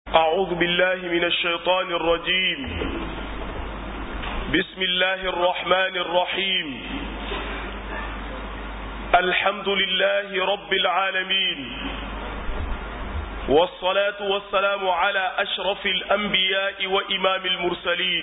أعوذ بالله من الشيطان الرجيم بسم الله الرحمن الرحيم الحمد لله رب العالمين والصلاة والسلام على أشرف الأنبياء وإمام المرسلين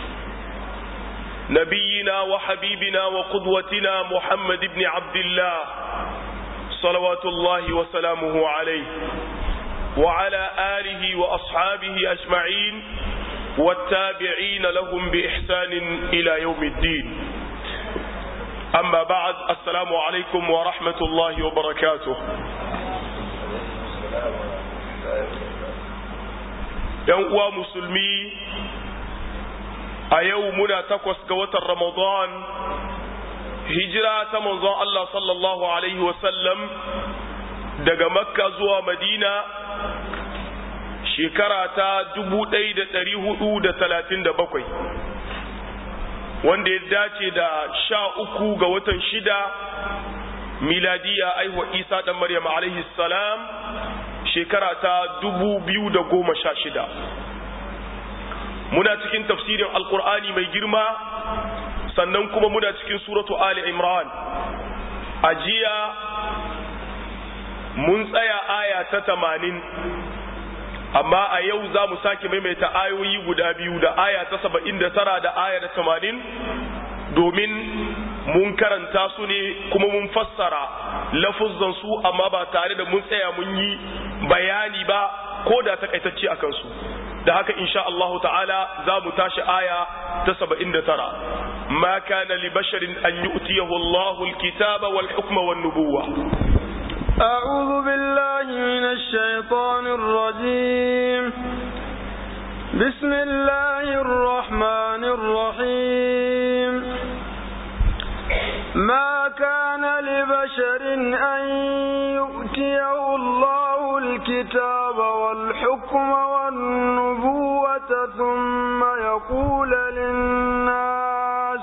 نبينا وحبيبنا وقدوتنا محمد بن عبد الله صلوات الله وسلامه عليه وعلى آله وأصحابه أجمعين والتابعين لهم بإحسان إلى يوم الدين أما بعد السلام عليكم ورحمة الله وبركاته uwa musulmi a yau muna takwas ga watan ramadan hijira ta manzon Allah sallallahu alaihi wasallam daga makka zuwa madina shekara ta dubu ɗaya da ɗari hudu da talatin da bakwai wanda ya dace da sha uku ga watan shida miladiya aihuwa isa ɗan maryam alaihi salam shekara ta dubu biyu da goma sha shida muna cikin tafsirin alkur'ani mai girma sannan kuma muna cikin suratu ali imran a jiya mun tsaya aya ta tamanin amma a yau za mu sake maimaita ayoyi guda biyu da aya ta saba'in da tara da aya da tamanin domin mun karanta su ne kuma mun fassara lafuzan su amma ba tare da mun tsaya mun yi bayani ba ko da takaitacce a kansu da haka insha Allah ta'ala za mu tashi aya ta saba'in da tara ma kana li basharin an yu'tiyahu Allahu al-kitaba wal hukma wan nubuwa أعوذ بالله من الشيطان الرجيم بسم الله الرحمن الرحيم ما كان لبشر أن يؤتيه الله الكتاب والحكم والنبوة ثم يقول للناس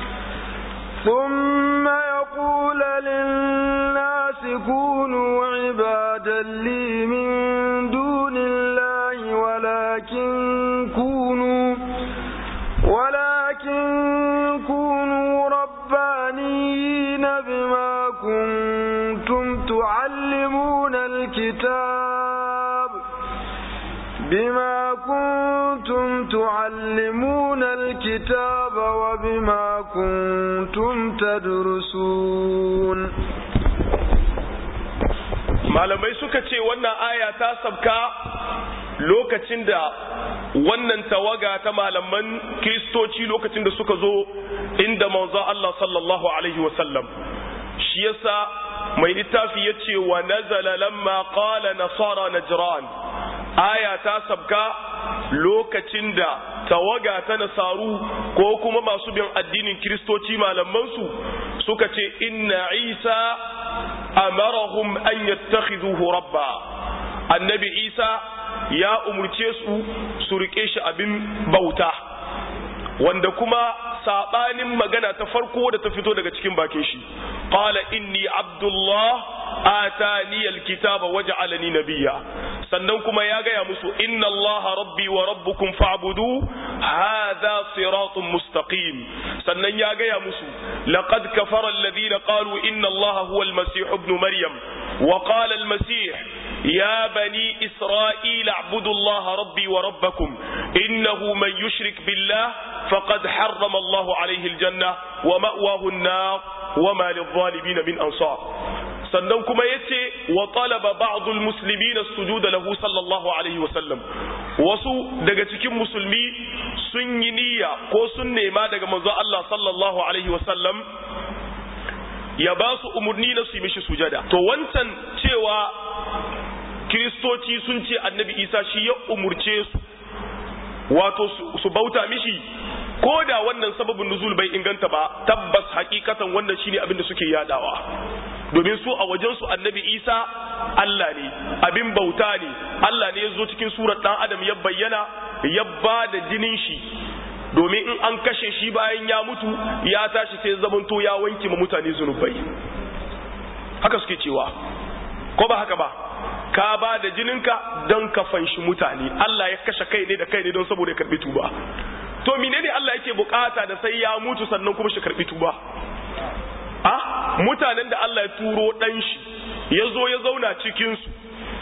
ثم يقول للناس كونوا عبادا لي من دون الله ولكن كونوا ولكن كونوا ربانيين بما كنتم تعلمون الكتاب بما كنتم تعلمون الكتاب وبما كنتم تدرسون malamai suka ce wannan aya ta sabka lokacin da wannan tawaga ta malaman kiristoci lokacin da suka zo inda manzo Allah sallallahu alaihi wasallam shi yasa mai littafi ya ce wa nazala lamma qala nasara najran aya ta sabka lokacin da tawaga ta nasaru ko kuma masu bin addinin kiristoci malamansu suka ce inna isa amarahum an yattakhidhuhu rabba annabi isa ya umurce su su rike shi abin bauta wanda kuma sabanin magana ta farko da ta fito daga cikin bakin shi qala inni abdullah atani alkitaba waj'alani nabiyya sannan kuma ya gaya musu inna allaha rabbi wa rabbukum fa'budu hadha siratun mustaqim sannan ya gaya musu laqad kafara alladhina qalu inna allaha huwa almasih ibn maryam wa qala almasih يا بني إسرائيل اعبدوا الله ربي وربكم إنه من يشرك بالله فقد حرم الله عليه الجنة ومأواه النار وما للظالمين من أنصار sannan kuma ya ce wa talaba ba'dul muslimina sujuda lahu sallallahu alaihi wasallam wasu daga cikin musulmi sun yi niyya ko sun nema daga manzo Allah sallallahu alaihi wasallam ya ba su umarni na su yi mishi sujada to wancan cewa kiristoci sun ce annabi isa shi ya umurce su wato su bauta mishi ko da wannan sababin nuzul bai inganta ba tabbas hakikatan wannan shine abin da suke yadawa domin su a wajen su annabi isa Allah ne abin bauta ne Allah ne ya zo cikin surar dan adam ya bayyana ya ba da jinin shi domin in an kashe shi bayan ya mutu ya tashi sai zamanto ya wanke ma mutane zunubai haka suke cewa ko ba haka ba ka ba da jininka don ka fanshi mutane Allah ya kashe kai ne da kai ne don saboda ya karbi tuba to menene Allah yake bukata da sai ya mutu sannan kuma shi karbi tuba a mutanen da Allah ya turo dan shi ya zo ya zauna cikin su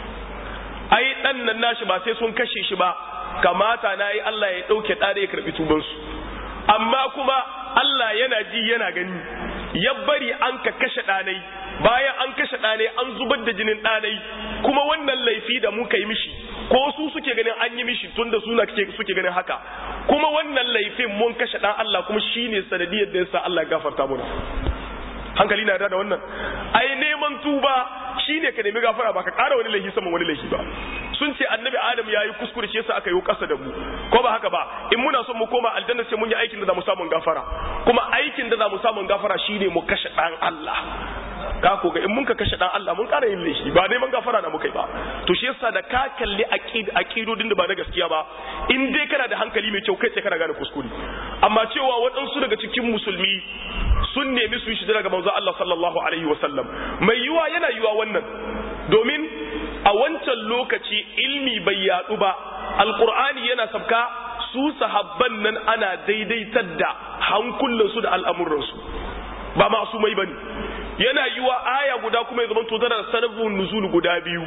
ai dan nan nashi ba sai sun kashe shi ba kamata na yi Allah ya dauke da ya karbi tuban su amma kuma Allah yana ji yana gani ya bari an ka kashe ɗanai bayan an kashe ɗanai an zubar da jinin ɗanai kuma wannan laifi da muka yi mishi ko su suke ganin an yi mishi tun da suna suke ganin haka kuma wannan laifin mun kashe ɗan Allah kuma shine sanadiyar da yasa Allah gafarta muna hankali na da wannan ai neman tuba shine ka nemi gafara ba ka ƙara wani laifi saman wani laifi ba sun ce annabi adam ya yi kuskure shi yasa aka yi ƙasa da mu ko ba haka ba in muna son mu koma aljanna sai mun yi aikin da za mu samu gafara kuma aikin da za mu samu gafara shine mu kashe ɗan Allah ka ko ga in mun ka kashe dan Allah mun ƙara yin laifi ba neman gafara na mukai ba to shi yasa da ka kalli aqidodin da ba na gaskiya ba in dai kana da hankali mai kyau kai sai kana gane kuskure amma cewa waɗansu daga cikin musulmi sun nemi su yi shi daga manzo Allah sallallahu alaihi wasallam mai yiwa yana yiwa wannan domin a wancan lokaci ilmi bai yadu ba alqur'ani yana sabka su sahabban nan ana daidaitar da hankulansu da al'amuransu ba masu mai bane yana yiwa aya guda kuma ya zama to tana da sanabun nuzul guda biyu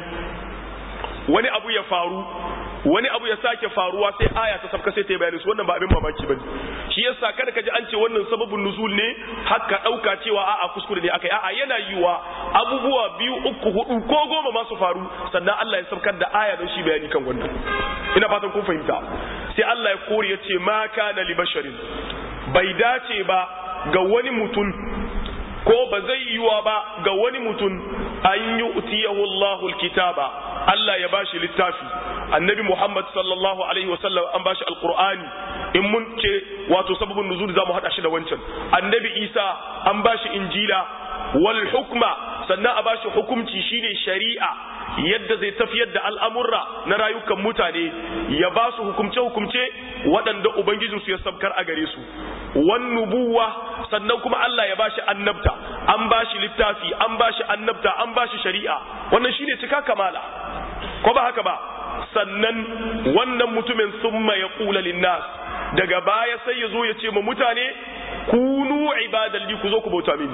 wani abu ya faru wani abu ya sake faruwa sai aya ta sabka sai ta yi bayani su wannan ba abin mamaki bane shi yasa kada ka ji an ce wannan sababin nuzul ne haka dauka cewa a'a kuskure ne akai a'a yana yiwa abubuwa biyu uku hudu ko goma ma su faru sannan Allah ya sabkar da aya don shi bayani kan wannan ina fatan kun fahimta sai Allah ya kore ya ce ma kana li basharin bai dace ba ga wani mutum ko ba zai yiwa ba ga wani mutum an yi utiyahu Allahul kitaba Allah ya bashi littafi annabi Muhammad sallallahu alaihi wasallam an bashi alqur'ani in mun ce wato sababin nuzul zamu hada shi da wancan annabi Isa an bashi injila wal hukma sannan a bashi hukunci shine shari'a yadda zai tafiyar da al'amurra na rayukan mutane ya ba su hukumce-hukumce waɗanda Ubangijinsu ya sabkar a gare su, wan nubuwa sannan kuma Allah ya bashi annabta, an bashi littafi, an bashi annabta, an bashi shari'a, wannan shine cika kamala, ko ba haka ba, sannan wannan mutumin summa ya ƙula linnas, daga baya sai ya zo ya ce ma mutane, kunu ibadalli ku zo ku bauta mini.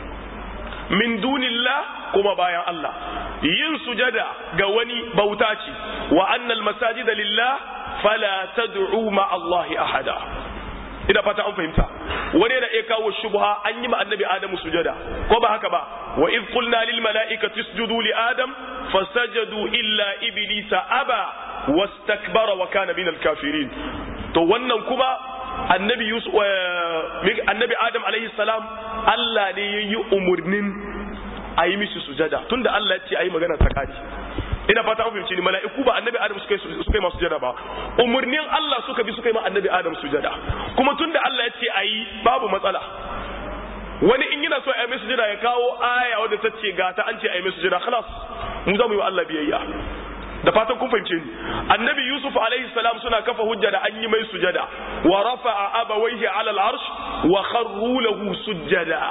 min dunillah kuma bayan Allah yin sujada ga wani bauta ce wa annal masajida lillah fala tad'u ma Allah ahada ina fata an fahimta wani da iya kawo shubha an yi ma annabi adamu sujada ko ba haka ba wa iz qulna lil mala'ikati isjudu li adam fasajadu illa iblisa aba wastakbara wa kana minal kafirin to wannan kuma annabi yusuf annabi adam alaihi salam Allah ne ya yi umarnin a yi mishi sujada tunda Allah ya ce a yi magana ta kari ina fata an fahimci ni mala'iku ba annabi adam suka yi masu sujada ba umarnin Allah suka bi suka yi ma annabi adam sujada kuma tunda Allah ya ce a yi babu matsala wani in yana so a yi mai sujada ya kawo aya wadda ta ce ga ta an ce a yi mai sujada khalas mu za mu yi wa Allah biyayya da fatan kun fahimce ni annabi yusuf alaihi salam suna kafa hujja da an yi mai sujada wa rafa'a abawaihi ala al-arsh wa kharru lahu sujada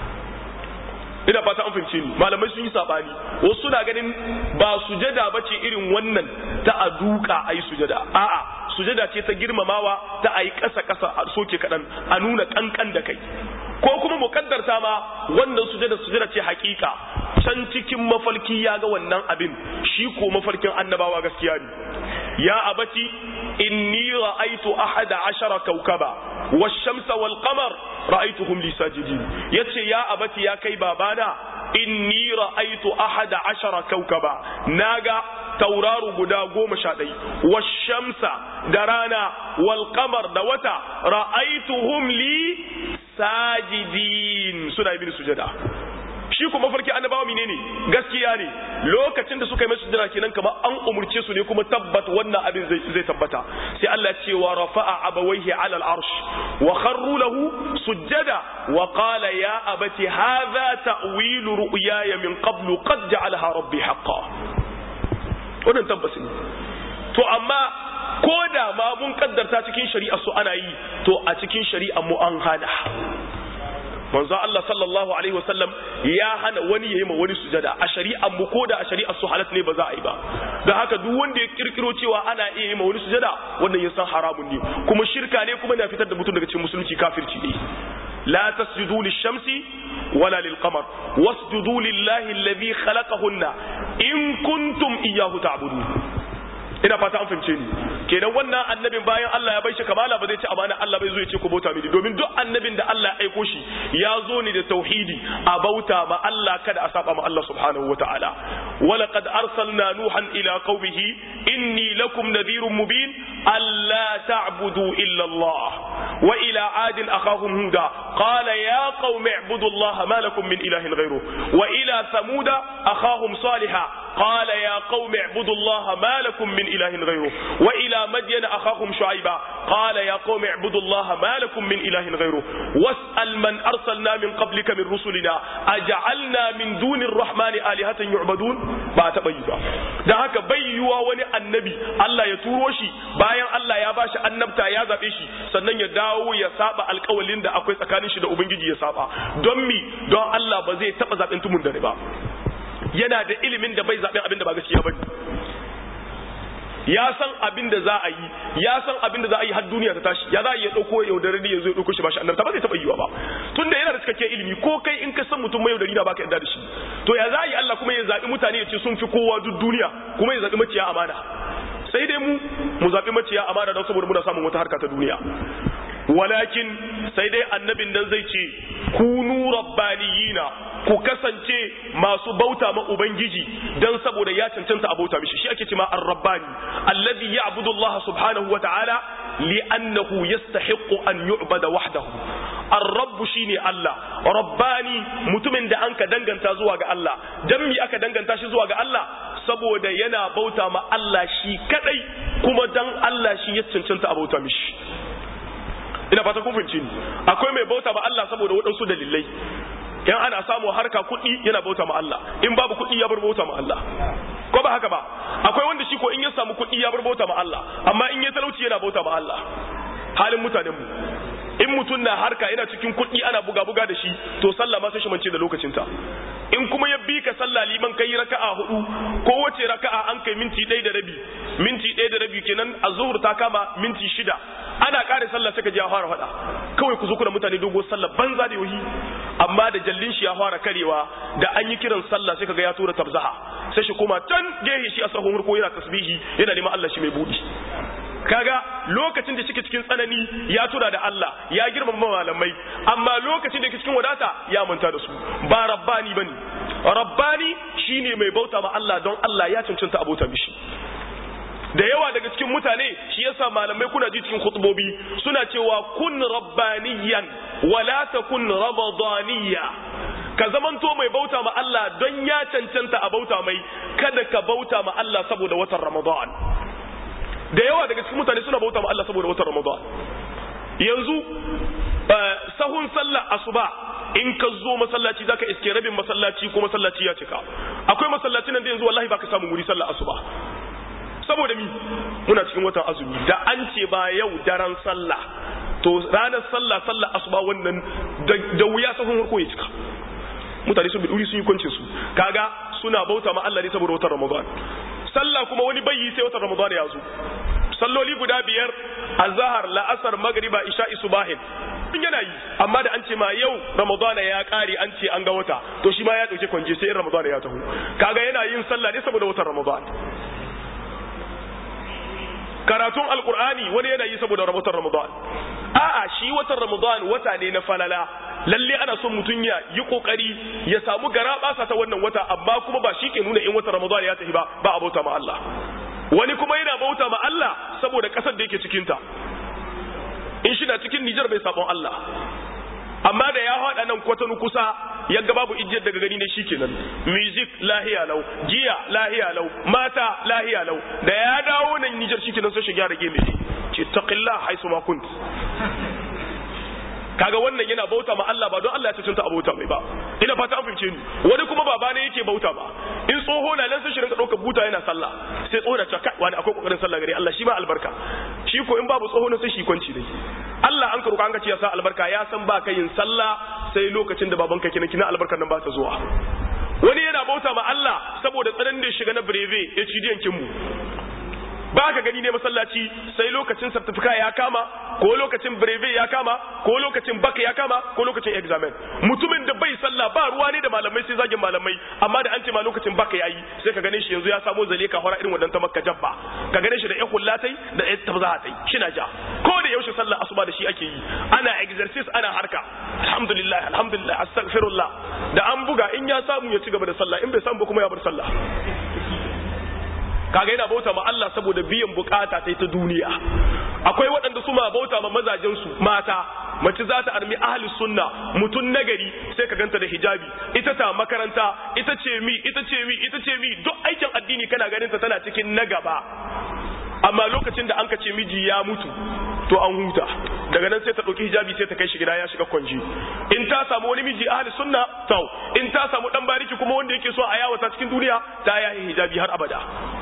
ina fata an fahimce ni malamai sun yi sabani wasu suna ganin ba sujada bace irin wannan ta a duka ayi sujada a'a sujada ce ta girmamawa ta ayi kasa kasa a soke kadan a nuna kankan da kai ko kuma mukaddarta ma wannan sujada sujada ce hakika can cikin mafarki ya ga wannan abin shi ko mafarkin annabawa gaskiya ne ya abati inni ra'aitu ahada ashara kaukaba wash-shamsa wal-qamar ra'aituhum li sajidin yace ya abati ya kai babana inni ra'aitu ahada ashara kaukaba naga tauraro guda goma sha ɗai washamsa da rana wal qamar da wata ra'aituhum li sajidin suna yi sujada shi kuma farki annabawa menene gaskiya ne lokacin da suka yi masu jira kenan kamar an umurce su ne kuma tabbat wannan abin zai tabbata sai Allah ce wa rafa'a abawaihi ala al-arsh wa kharru lahu sujjada wa qala ya abati hadha ta'wilu ru'yaya min qablu qad ja'alaha rabbi haqqan wannan tabbas ne to amma ko da ma mun kaddarta cikin shari'a su ana yi to a cikin shari'a mu an hada manzo Allah sallallahu alaihi wasallam ya hana wani yayi ma wani sujada a shari'ar mu ko da a shari'ar su halat ne ba za a yi ba dan haka duk wanda ya kirkiro cewa ana iya yi ma wani sujada wannan ya san haramun ne kuma shirka ne kuma na fitar da mutum daga cikin musulunci kafirci ne la tasjudu lish-shamsi wala lil-qamar wasjudu lillahi alladhi khalaqahunna in kuntum iyyahu ta'budun ina fata an fahimce ni kenan wannan annabin bayan Allah ya bai shi kamala ba zai ci amana Allah bai zo ya ce ku bauta mini domin duk annabin da Allah ya aiko shi ya zo ne da tauhidi a bauta ma Allah kada a saba ma Allah subhanahu wataala wala qad arsalna nuhan ila qaumihi inni lakum nadhirun mubin alla ta'budu illa Allah wa ila adin akhahum huda qala ya qaumi i'budu Allah ma lakum min ilahin ghayruh wa ila thamuda akhahum salihah قال يا قوم اعبدوا الله ما لكم من إله غيره وإلى مدين أخاهم شعيبا قال يا قوم اعبدوا الله ما لكم من إله غيره واسأل من أرسلنا من قبلك من رسلنا أجعلنا من دون الرحمن آلهة يعبدون ba ta bayi ba da haka bayyuwa wani annabi Allah ya turo shi bayan Allah ya bashi annabta ya zabe shi sannan ya dawo ya saba alƙawalin da akwai tsakanin shi da ubangiji ya saba don mi don Allah ba zai taba zaben tumun dare ba yana da ilimin da bai zaɓen abin da ba gaskiya ba ya san abin da za a yi ya san abin da za a yi har duniya ta tashi ya za a iya ɗauko yaudarar da ya zo ya ɗauko shi ba shi annabta ba zai taɓa yiwa ba tun da yana da cikakken ilimi ko kai in ka san mutum mai yaudari na baka yarda da shi to ya za a yi Allah kuma ya zaɓi mutane ya ce sun fi kowa duk duniya kuma ya zaɓi maciya amana sai dai mu mu zaɓi maciya amana don saboda muna samun wata harka ta duniya walakin sai dai annabin nan zai ce kunu rabbaniyina ku kasance masu bauta ma ubangiji dan saboda ya cancanta a bauta mishi shi ake cewa ar-rabbani alladhi ya'budu Allah subhanahu wa ta'ala li'annahu yastahiqqu an yu'bada wahdahu ar-rabb shine Allah rabbani mutumin da anka danganta zuwa ga Allah dan mi aka danganta shi zuwa ga Allah saboda yana bauta ma Allah shi kadai kuma dan Allah shi ya cancanta a bauta mishi ina fata kun fahimci ni akwai mai bauta ma Allah saboda waɗansu dalilai yan ana samu harka kuɗi yana bauta ma Allah in babu kuɗi ya bar bauta ma Allah ko ba haka ba akwai wanda shi ko in ya samu kuɗi ya bar bauta ma Allah amma in ya talauci yana bauta ma Allah halin mutanen mu in mutum na harka yana cikin kuɗi ana buga buga da shi to sallah ma sai shi mance da lokacinta in kuma ya bi ka sallah liman kai raka'a hudu ko wace raka'a an kai minti ɗaya da rabi minti ɗaya da rabi kenan a zuhur ta kama minti shida ana ƙare sallah sai ka ji ya fara faɗa kawai ku zo kuna mutane dogo sallah banza da yohi amma da jallin shi ya fara karewa da an yi kiran sallah sai kaga ya tura tabzaha sai shi koma can gehe shi a sahun ko yana tasbihi yana neman Allah shi mai budi kaga lokacin da shike cikin tsanani ya tura da Allah ya girmama malamai amma lokacin da yake cikin wadata ya manta da su ba rabbani bane rabbani shine mai bauta ma Allah don Allah ya cancanta abota mishi da yawa daga cikin mutane shi yasa malamai kuna ji cikin khutbobi suna cewa kun rabbaniyan wala takun ramadaniya ka zamanto mai bauta ma Allah don ya cancanta a bauta mai kada ka bauta ma Allah saboda watan Ramadan da yawa daga cikin mutane suna bauta ma Allah saboda watan Ramadan yanzu sahun sallah asuba in ka zo masallaci zaka iske rabin masallaci ko masallaci ya cika akwai masallaci nan da yanzu wallahi baka samu wuri sallah asuba saboda mi muna cikin watan azumi da an ce ba yau daren sallah to ranar sallah sallah asuba wannan da wuya sahun harko ya cika mutane sun biduri sun yi kwancin su kaga suna bauta ma Allah ne saboda watan Ramadan sallah kuma wani bayyi sai watan Ramadan ya zo salloli guda biyar azhar la'asar magriba isha'i subahin in yana yi amma da an ce ma yau ramadana ya kare an ce an ga wata to shi ma ya dauke kwanje sai in ramadana ya taho kaga yana yin sallah ne saboda watan Ramadan karatun alkur'ani wani yana yi saboda watan ramadan a'a shi watan ramadan wata ne na falala lalle ana son mutum ya yi kokari ya samu gara basa ta wannan wata amma kuma ba shi ke nuna in watan ramadan ya tafi ba ba a bauta ma Allah wani kuma yana bauta ma Allah saboda kasar da yake cikin ta in shi na cikin Nijar bai sabon Allah amma da ya haɗa nan kwatanu kusa ya ga babu ijiyar daga gani ne shikenan music lahiya lau giya lahiya lau mata lahiya lau da ya dawo nan Nijar shikenan sai shi gyara game ce taqillah haisu ma kunt kaga wannan yana bauta ma Allah ba don Allah ya cancanta a bauta mai ba ina fata an fahimce ni wani kuma baba ne yake bauta ba in tsoho na nan sai shi rinka ɗaukar buta yana sallah sai tsoho na caka wani akwai kokarin sallah gare Allah shi ba albarka shi ko in babu tsoho na sai shi kwanci dai Allah an karuka an ka ce ya sa albarka ya san ba ka yin sallah sai lokacin da babanka kina kina albarkar nan ba ta zuwa wani yana bauta ma Allah saboda tsananin da ya shiga na breve ya ci diyankin mu ba ka gani ne masallaci sai lokacin certificate ya kama ko lokacin breve ya kama ko lokacin baka ya kama ko lokacin examen mutumin da bai sallah ba ruwa ne da malamai sai zagin malamai amma da an ce ma lokacin baka yayi sai ka gane shi yanzu ya samo zale ka hora irin wannan ta makka jabba ka gane shi da ya kullatai da ya tabzahatai shina ja ko da yaushe sallah asuba da shi ake yi ana exercise ana harka alhamdulillah alhamdulillah astaghfirullah da an buga in ya samu ya ci gaba da sallah in bai samu ba kuma ya bar sallah kaga yana bauta ma Allah saboda biyan bukata ta ta duniya akwai waɗanda su ma bauta ma mazajen su mata mace za ta armi ahli sunna mutun nagari sai ka ganta da hijabi ita ta makaranta ita ce mi ita ce mi ita ce mi duk aikin addini kana ganin ta tana cikin na gaba amma lokacin da an ka ce miji ya mutu to an huta daga nan sai ta ɗauki hijabi sai ta kai shi gida ya shiga kwanji in ta samu wani miji ahli sunna tau in ta samu dan bariki kuma wanda yake so a yawata cikin duniya ta yayi hijabi har abada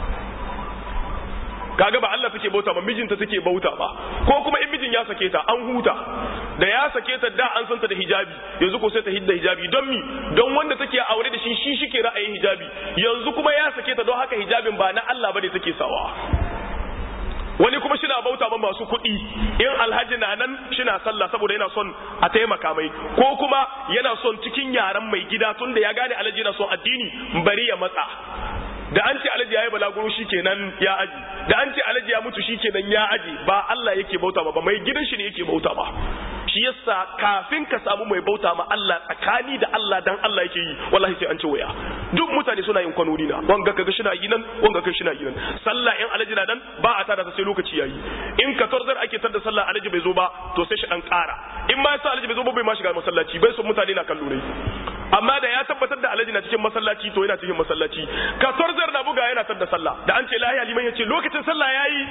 kaga ba Allah take bauta ba mijinta take bauta ba ko kuma in mijin ya sake ta an huta da ya sake ta da an santa da hijabi yanzu ko sai ta hidda hijabi don mi don wanda take aure da shi shi shike ra'ayin hijabi yanzu kuma ya sake ta don haka hijabin ba na Allah bane take sawa wani kuma shina bauta ba masu kuɗi in alhaji na nan shina sallah saboda yana son a taimaka mai ko kuma yana son cikin yaran mai gida tunda ya gane alhaji yana son addini bari ya matsa da an ce alhaji yayi balaguro shikenan ya aji da an ce alhaji ya mutu shikenan ya aji ba Allah yake bauta ba mai gidan shi ne yake bauta ba shi yasa kafin ka samu mai bauta ma Allah tsakani da Allah dan Allah yake yi wallahi sai an ci waya duk mutane suna yin kwanoni na wanga kaga shi na yi nan wanga kai shi na yi nan sallah in alhaji na nan ba a tada sai lokaci yayi in ka torzar ake tada sallah alhaji bai zo ba to sai shi dan kara in ma yasa alhaji bai zo ba bai ma shiga masallaci bai son mutane na kallo ne amma da ya tabbatar da alhaji na cikin masallaci to yana cikin masallaci ka torzar na buga yana tada sallah da an ce lahiya liman yace lokacin sallah yayi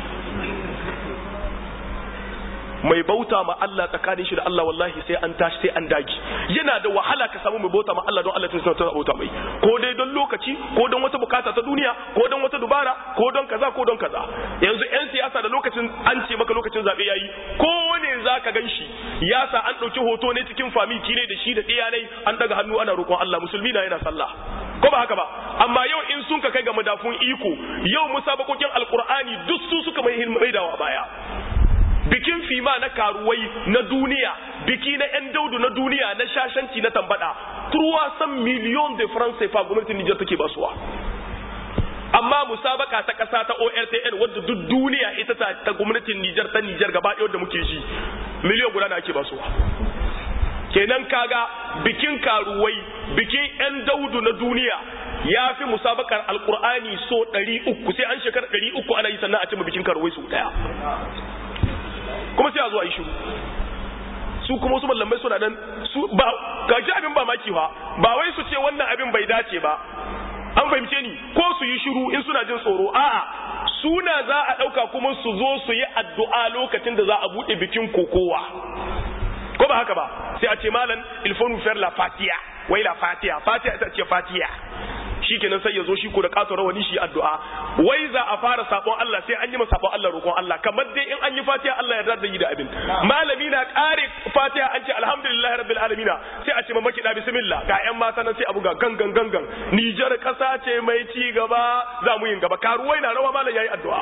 mai bauta ma Allah tsakanin shi da Allah wallahi sai an tashi sai an dagi yana da wahala ka samu mai bauta ma Allah don Allah tun ta bauta mai ko dai don lokaci ko don wata bukata ta duniya ko don wata dubara ko don kaza ko don kaza yanzu yan siyasa da lokacin an ce maka lokacin zabe yayi ko wane zaka ganshi ya sa an dauki hoto ne cikin family ne da shi da iyanai an daga hannu ana roƙon Allah musulmi na yana sallah ko ba haka ba amma yau in sun ka kai ga madafun iko yau musabakokin alqur'ani duk su suka mai maidawa baya bikin fima na karuwai na duniya biki na 'yan daudu na duniya na shashanci na tambada turuwa san miliyon de france fa gwamnatin nijar take basuwa amma musabaka ta kasa ta ortn wadda duk duniya ita ta, ta gwamnatin nijar ta nijar gaba ɗaya da muke ji miliyon guda na ake basuwa kenan kaga bikin karuwai bikin 'yan daudu na duniya ya fi musabakar alkur'ani so 300 sai an shekara 300 ana yi sannan a cimma bikin karuwai su daya kuma sai a zo a yi shiru su kuma wasu mallamai suna nan su ba kaji abin ba maki fa ba wai su ce wannan abin bai dace ba an fahimce ni ko su yi shiru in suna jin tsoro a'a suna za a ɗauka kuma su zo su yi addu'a lokacin da za a buɗe bikin kokowa ko ba haka ba sai a ce malam ilfonu fer la fatiya wai la fatiya fatiya ita ce fatiya shikenan sai ya zo shi ko da kato rawani shi addu'a wai za a fara sabon Allah sai an yi masa sabon Allah roƙon Allah kamar dai in an yi fatiha Allah ya da yi da abin malami na kare fatiha an ce alhamdulillahi rabbil alamin sai a ce ma maki da bismillah ga ƴan mata nan sai abu ga gangan gangan Nijar kasa ce mai ci gaba za mu yin gaba karuwai na rawa malam yayi addu'a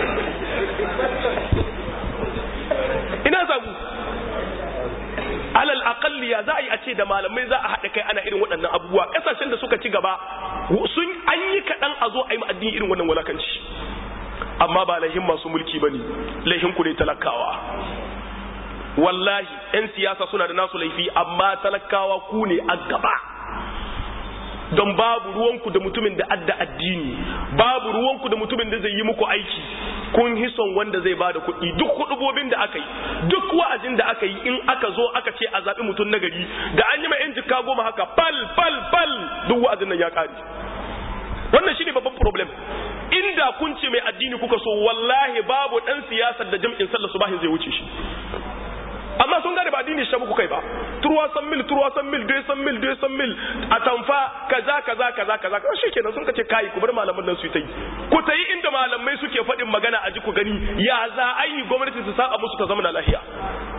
ina samu alal aqalli ya za a yi a ce da malamai za a haɗa kai ana irin waɗannan abubuwa ƙasashen da suka ci gaba sun an yi kaɗan a zo a yi addini irin wannan walakanci amma ba laihin masu mulki ba ne laihin ku ne talakawa wallahi 'yan siyasa suna da nasu laifi amma talakawa ku ne a gaba don babu ruwanku da mutumin da adda addini babu ruwanku da mutumin da zai yi muku aiki kun hison wanda zai bada kuɗi duk hudubobin da aka yi duk wa'azin da aka yi in aka zo aka ce a zaɓi mutum na gari da an yi ma 'yan jika goma haka fal fal fal duk wa'azin nan ya ƙare wannan shine babban problem inda kun ce mai addini kuka so wallahi babu ɗan siyasar da jam'in sallar subahin zai wuce shi amma sun gane ba addini shi muku kai ba turwa san mil turwa san mil dai san mil dai san mil a tamfa kaza kaza kaza kaza kaza shikenan sun kace kai ku bar malaman nan su yi ku ta yi inda malamai suke faɗin magana a ji ku gani ya za a yi gwamnati su saba musu ta zama na lahiya ba zai taɓa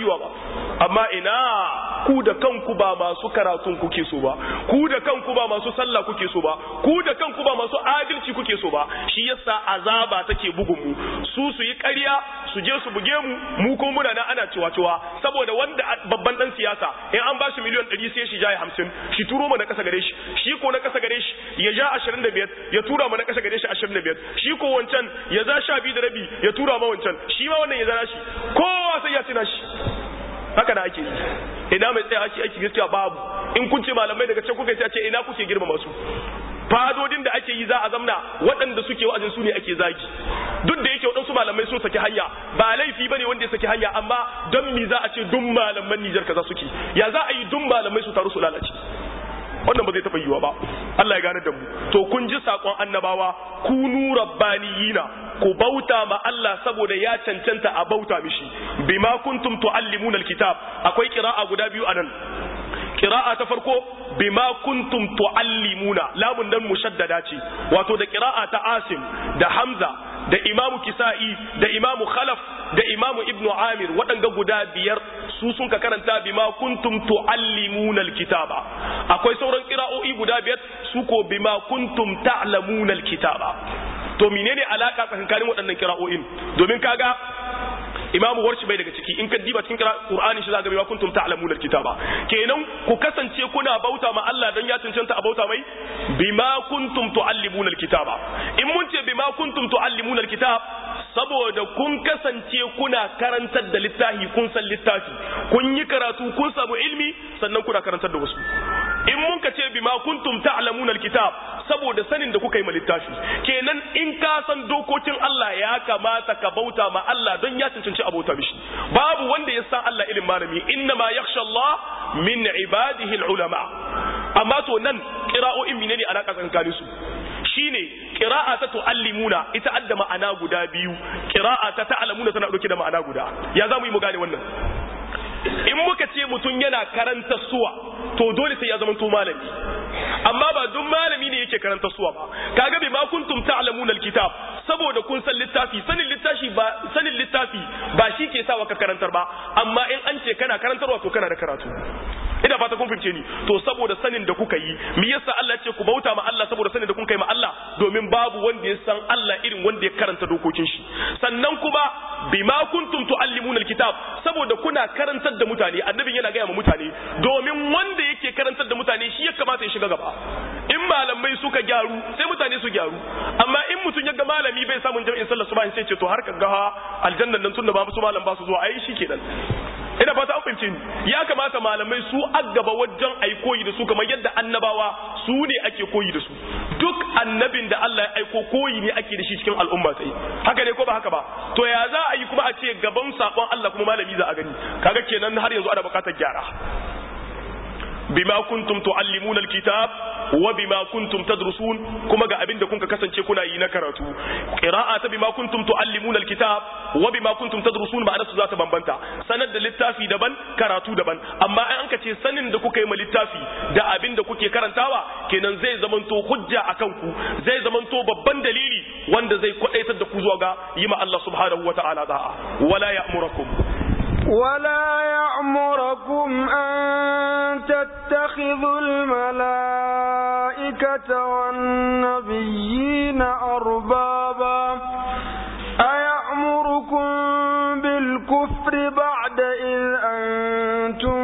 yiwa ba amma ina ku da kanku ba masu karatun kuke so ba ku da kanku ba masu sallah kuke so ba ku da kanku ba masu adalci kuke so ba shi yasa azaba take bugun mu su su yi ƙarya su je su buge mu mu ko muna nan ana cewa cewa saboda wanda babban dan siyasa in an ba shi miliyan 100 sai shi jaye 50 shi turo mu na kasa gare shi shi ko na kasa gare shi ya ja 25 ya tura mu na kasa gare shi 25 shi ko wancan ya za 12 da rabi ya tura ma wancan shi ma wannan ya zana shi kowa sai ya tina shi haka da ake yi ina mai tsaya ake aiki gaskiya babu in kun ce malamai daga can kuka ce ina kuke girmama su fadodin da ake yi za a zamna waɗanda suke wa'azin su ne ake zagi duk da yake waɗansu malamai sun saki hanya ba laifi bane wanda ya saki hanya amma don mi za a ce duk malaman Nijar kaza suke ya za a yi duk malamai su taru su lalace wannan ba zai taɓa yiwa ba Allah ya gane da mu to kun ji sakon annabawa kunu rabbaniyina ku bauta ma Allah saboda ya cancanta a bauta mishi bima kuntum tuallimuna alkitab akwai qira'a guda biyu anan qira'a ta farko bima kuntum tuallimuna lamun nan mushaddada ce wato da qira'a ta Asim da Hamza da Imamu Kisa'i da Imamu Khalaf da Imamu Ibn Amir waɗanga guda biyar su sun ka karanta bima kuntum tuallimuna alkitaba akwai sauran qira'o'i guda biyar su ko bima kuntum ta'lamuna alkitaba to menene alaka tsakanin waɗannan qira'o'in domin kaga imamu warshi bai daga ciki in ka diba cikin qur'ani shi zaka ga kuntum ta'lamuna alkitaba kenan ku kasance kuna bauta ma Allah dan ya cancanta a bauta mai bima kuntum tuallimuna alkitaba in mun ce bima kuntum tuallimuna alkitab saboda kun kasance kuna karantar da littafi kun san littafi kun yi karatu kun samu ilmi sannan kuna karantar da wasu in mun ka ce bima kuntum ta'lamuna alkitab saboda sanin da kuka yi ma littafi kenan in ka san dokokin Allah ya kamata ka bauta ma Allah don ya cancanci abota mishi babu wanda ya san Allah ilin malami inna ma yakhsha Allah min ibadihi ulama amma to nan qira'o'in menene alaka tsakanin su shine qira'a ta tuallimuna ita adda ma'ana guda biyu qira'a ta ta'lamuna tana dauke da ma'ana guda ya zamu yi mu gane wannan in muka ce mutum yana karanta suwa to dole sai ya zama to malami amma ba duk malami ne yake karanta suwa ba kaga bi ma kuntum ta'lamuna alkitab saboda kun san littafi sanin littafi ba sanin littafi ba shi ke sa ka karantar ba amma in an ce kana karantarwa to kana da karatu ina fata kun fahimce ni to saboda sanin da kuka yi me yasa Allah ce ku bauta ma Allah saboda sanin da kun kai ma Allah domin babu wanda ya san Allah irin wanda ya karanta dokokin shi sannan kuma bima kuntum tuallimuna alkitab saboda kuna karantar da mutane annabin yana gaya ma mutane domin wanda yake karantar da mutane shi ya kamata ya shiga gaba in malamai suka gyaru sai mutane su gyaru amma in mutum ya ga malami bai samun jami'in sallar subhan sai ce to har ka ga aljannan nan tunda ba su malam ba su zuwa ai shi kenan ina fata an fahimce ni ya kamata malamai su aggaba wajen ai koyi da su kamar yadda annabawa su ne ake koyi da su duk annabin da Allah ya aiko koyi ne ake da shi cikin al'umma sai haka ne ko ba haka ba to ya za a yi kuma a ce gaban sakon Allah kuma malami za a gani kaga kenan har yanzu ana bukatar gyara bima kuntum tuallimuna alkitab wa bima kuntum tadrusun kuma ga abinda kun kasance kuna yi na karatu qira'a ta bima kuntum tuallimuna alkitab wa bima kuntum tadrusun ma'ana su za ta bambanta sanar da littafi daban karatu daban amma an ka ce sanin da kuka yi ma littafi da abinda kuke karantawa kenan zai zamanto hujja akan ku zai zamanto babban dalili wanda zai kwadaitar da ku zuwa ga yi ma Allah subhanahu wata'ala da'a wala ya'murakum ولا يأمركم أن تتخذوا الملائكة والنبيين أربابا أيأمركم بالكفر بعد إذ أنتم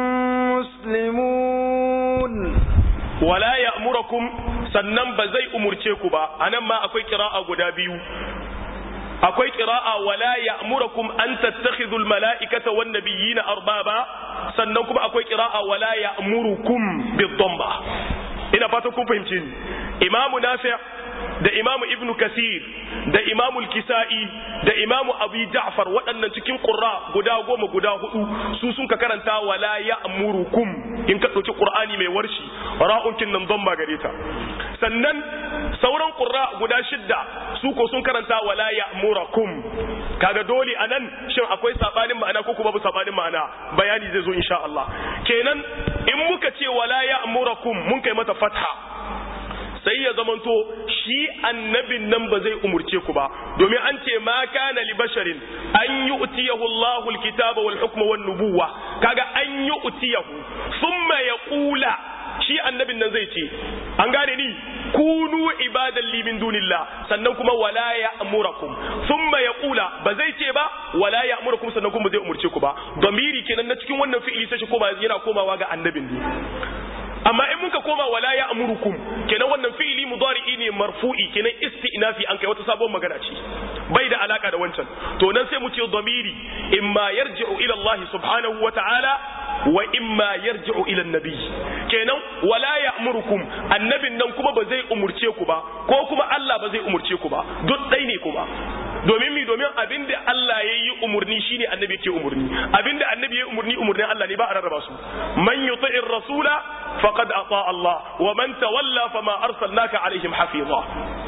مسلمون ولا يأمركم sannan ba zai umurce ku ba anan ma akwai kira'a guda biyu akwai qira'a wala ya'murukum an tattakhidhu al-mala'ikata wan nabiyina arbaba sannan kuma akwai qira'a wala ya'murukum bid-dhamma ina fata kun fahimce ni imamu nafi' da imamu ibnu kasir da imamu al-kisa'i da imamu abi ja'far waɗannan cikin qurra guda goma guda hudu su sun ka karanta wala ya'murukum in ka ɗauki qur'ani mai warshi ra'un kin nan dhamma gare ta sannan sauran qurra guda shidda su ko sun karanta wala ya'murakum kaga dole anan shin akwai sabanin ma'ana ko kuma babu sabanin ma'ana bayani zai zo insha Allah kenan in muka ce wala ya'murakum mun kai mata fatha sai ya zamanto shi annabin nan ba zai umurce ku ba domin an ce ma kana li basharin an yu'tiyahu Allahu al-kitaba wal hukma wan nubuwa kaga an yu'tiyahu thumma yaqula shi annabin nan zai ce an gane ni kunu ibadan li min dunillah sannan kuma wala ya'murakum thumma yaqula ba zai ce ba wala ya'murakum sannan kuma zai umurce ku ba domiri kenan na cikin wannan fi'ili sai shi koma yana komawa ga annabin ne amma in muka koma wala ya amurukum kenan wannan fi'ili mudari'i ne marfu'i kenan isti'nafi an kai wata sabon magana ce bai da alaka da wancan to nan sai mu ce dhamiri imma yarji'u ila Allah subhanahu wa ta'ala wa imma yarji'u ila nabi kenan wala ya'murukum annabin nan kuma ba zai umurce ku ba ko kuma Allah ba zai umurce ku ba duk dai ne kuma domin mi domin abinda Allah ya yi umurni shine annabi yake umurni abinda annabi ya yi umurni umurnin Allah ne ba a rarraba su man yuti'ir rasula faqad ata Allah wa man tawalla fama arsalnaka alaihim hafiza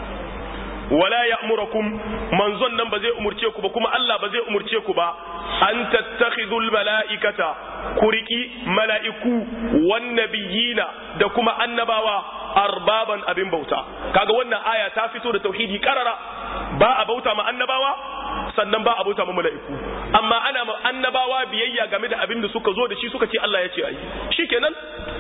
wala ya'murukum manzon nan ba zai umurce ku ba kuma Allah ba zai umurce ku ba an tattakhidul mala'ikata kuriki mala'iku wan nabiyina da kuma annabawa arbaban abin bauta kaga wannan aya ta fito da tauhidi karara ba a bauta ma annabawa sannan ba a bauta ma mala'iku amma ana ma annabawa biyayya game da abin da suka zo da shi suka ce Allah ya ce ayi shikenan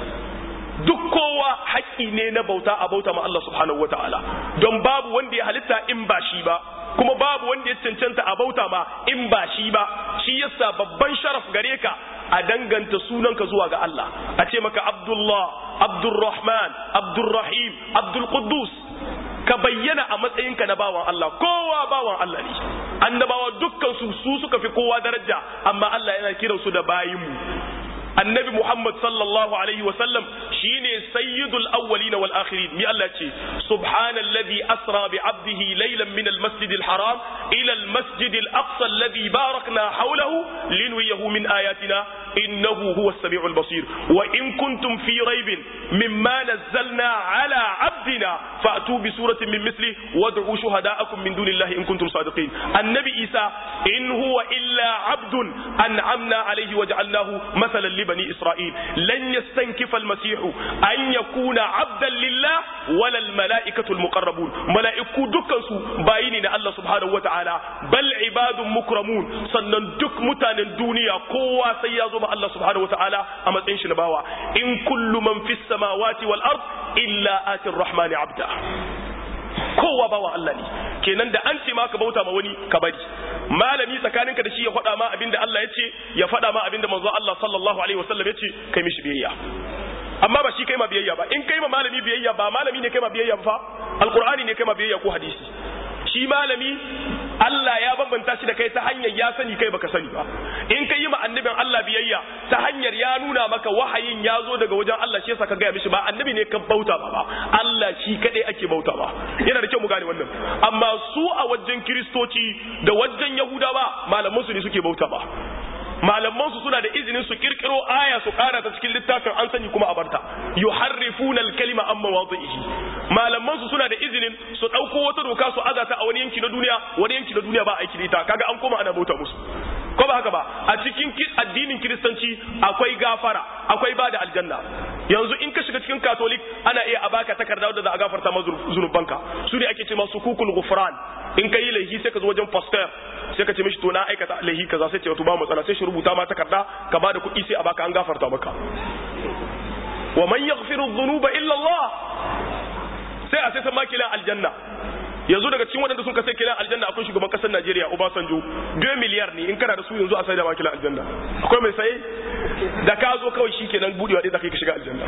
duk kowa haƙƙi ne na bauta a bauta ma Allah subhanahu wataala don babu wanda ya halitta in ba shi ba kuma babu wanda ya cancanta a bauta ma in ba shi ba shi yasa babban sharaf gare ka a danganta sunanka zuwa ga Allah a ce maka Abdullah Abdurrahman Abdurrahim Abdul Quddus ka bayyana a matsayinka na bawan Allah kowa bawan Allah ne annabawa dukkan su su suka fi kowa daraja amma Allah yana kiransu da bayinmu annabi Muhammad sallallahu alaihi wa sallam shine sayyidul awwalin wal akhirin mi Allah ce subhanalladhi asra bi abdihi laylan min al masjid al haram ila al masjid al aqsa alladhi barakna hawlahu linwiyahu min ayatina innahu huwa as-sami'u al-basir wa in kuntum fi raybin mimma nazzalna ala abdina fa'tu bi suratin min mithli wad'u shuhada'akum min dunillahi in kuntum sadiqin annabi isa in huwa illa abdun an'amna alayhi waja'alnahu mathalan li bani isra'il lan yastankifa al-masih an yakuna abdan lillah wala al-mala'ikatu al-muqarrabun mala'iku dukkan su bayini na Allah subhanahu wata'ala bal ibadun mukramun sannan duk mutanen duniya kowa sai ya zo ma Allah subhanahu wata'ala a matsayin shi na bawa in kullu man fis samawati wal ard illa atir rahmani abda kowa bawa Allah ne kenan da an ce ma ka bauta ma wani ka bari malami tsakaninka da shi ya faɗa ma abinda Allah ya ce ya faɗa ma abinda manzo Allah sallallahu alaihi wasallam ya ce kai mishi biyayya amma ba shi kai ma biyayya ba in kai ma malami biyayya ba malami ne kai ma biyayya fa alqur'ani ne kai ma biyayya ko hadisi shi malami Allah ya bambanta shi da kai ta hanyar ya sani kai baka sani ba in kai yi ma annabin Allah biyayya ta hanyar ya nuna maka wahayin ya zo daga wajen Allah shi yasa ka gaya mishi ba annabi ne ka bauta ba ba Allah shi kadai ake bauta ba yana da kyau mu gane wannan amma su a wajen kiristoci da wajen yahudawa malaman su ne suke bauta ba malaman su suna da izinin su kirkiro aya su kara ta cikin littafin an sani kuma a barta yuharrifuna al-kalima amma wadhihi malaman su suna da izinin su dauko wata doka su azata a wani yanki na duniya wani yanki na duniya ba aiki da ita kaga an koma ana bauta musu ko ba haka ba a cikin addinin kiristanci akwai gafara akwai bada aljanna yanzu in ka shiga cikin katolik ana iya a baka takarda wadda za a gafarta ma zunubanka su ne ake ce masu kukul gufran in ka yi laihi sai ka zo wajen pastor sai ka ce mishi to na aikata laihi kaza sai ce wato ba matsala sai shi rubuta ma takarda ka bada kuɗi sai a baka an gafarta maka wa man yaghfiru dhunuba illa Allah sai a sai san makilan aljanna yanzu daga cikin waɗanda sun kasai kilan aljanna akwai shugaban ƙasar Najeriya Obasanjo 2 miliyar ne in kana da su yanzu a sai da makilan aljanna akwai mai saye da ka zo kawai shikenan budewa ɗaya zaka yi ka shiga aljanna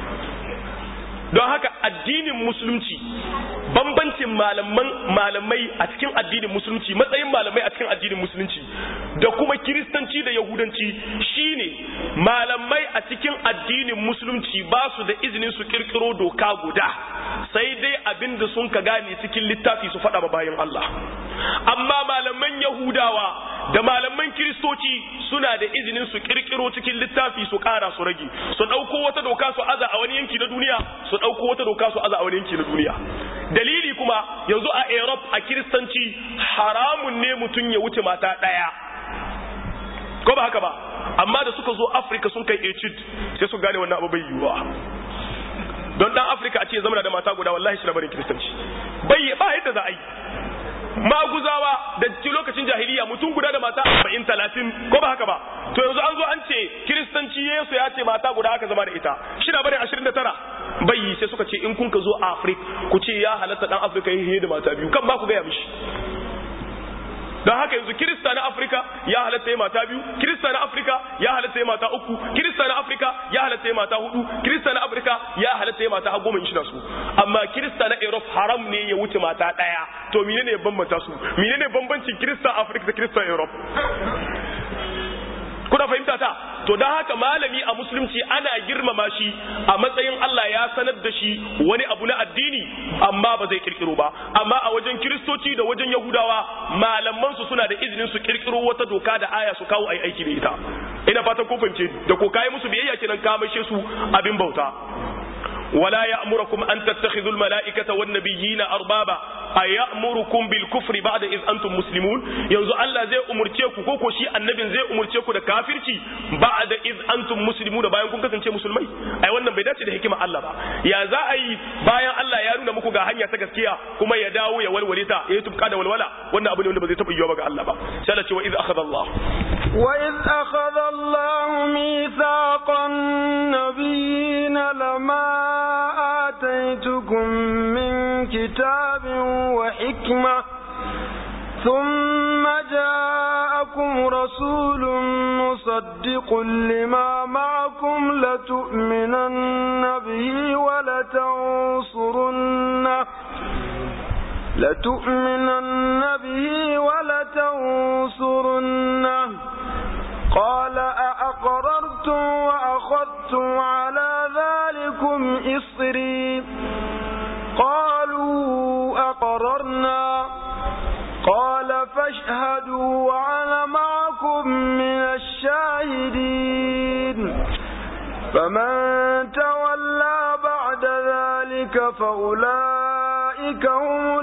don haka addinin musulunci bambancin malaman malamai a cikin addinin musulunci matsayin malamai a cikin addinin musulunci da kuma kiristanci da yahudanci shine malamai a cikin addinin musulunci ba su da izinin su kirkiro doka guda sai dai abin da sun ka gane cikin littafi su faɗa bayan Allah amma malaman yahudawa da malaman kiristoci suna da izinin su kirkiro cikin littafi su ƙara su rage su ɗauko wata doka su aza a wani yanki na duniya su ɗauko wata doka su aza a wani yanki na duniya dalili kuma yanzu a Europe a kiristanci haramun ne mutum ya wuce mata ɗaya ko ba haka ba amma da suka zo Afirka sun kai etude sai su gane wannan abu bai yiwuwa don dan Afirka a ce zama da mata guda wallahi shi na barin kiristanci bai ba yadda za a yi maguzawa da lokacin jahiliya mutum guda da mata arba'in talatin ko ba haka ba to yanzu an zo an ce kiristanci yesu ya ce mata guda aka zama da ita shi na barin ashirin da tara bai yi sai suka ce in kun ka zo afirka ku ce ya halatta dan afirka yi da mata biyu kan ba ku gaya mishi don haka yanzu kirista na afirka ya halatta ya mata biyu kirista na afirka ya halatta ya mata uku kirista na afirka ya halatta ya mata hudu kirista na afirka ya halatta ya mata har goma shi su amma kirista na europe haram ne ya wuce mata daya to menene ya bambanta su menene bambancin kirista afirka da kirista europe kuna fahimta ta to don haka malami a musulunci ana girmama shi a matsayin Allah ya sanar da shi wani abu na addini amma ba zai kirkiro ba amma a wajen kiristoci da wajen yahudawa malaman su suna da izinin su kirkiro wata doka da aya su kawo ai aiki da ita ina fatan ko fahimce da ko kai musu biyayya kenan ka maishe su abin bauta ولا يأمركم أن تتخذوا الملائكة والنبيين أربابا أيأمركم بالكفر بعد إذ أنتم مسلمون ينزو الله زي أمرتيكو كوكو شي النبي زي أمرتيكو دا كافرتي بعد إذ أنتم مسلمون باين كون كسنشي مسلمي أي wannan bai dace da hikima Allah ba ya za a yi bayan Allah ya nuna muku ga hanya ta gaskiya kuma ya dawo ya walwale ta ya tubka da walwala wannan abu ne wanda ba zai taba yiwa ba ga Allah ba sai Allah ce wa iz akhadha Allah wa iz akhadha Allah mithaqan nabiyina lama آتيتكم من كتاب وحكمة ثم جاءكم رسول مصدق لما معكم لتؤمنن به ولتنصرنه لتؤمنن به ولتنصرنه قال أأقررتم وأخذتم على ذلكم إصري قالوا أقررنا قال فاشهدوا وأنا معكم من الشاهدين فمن تولى بعد ذلك فأولئك هم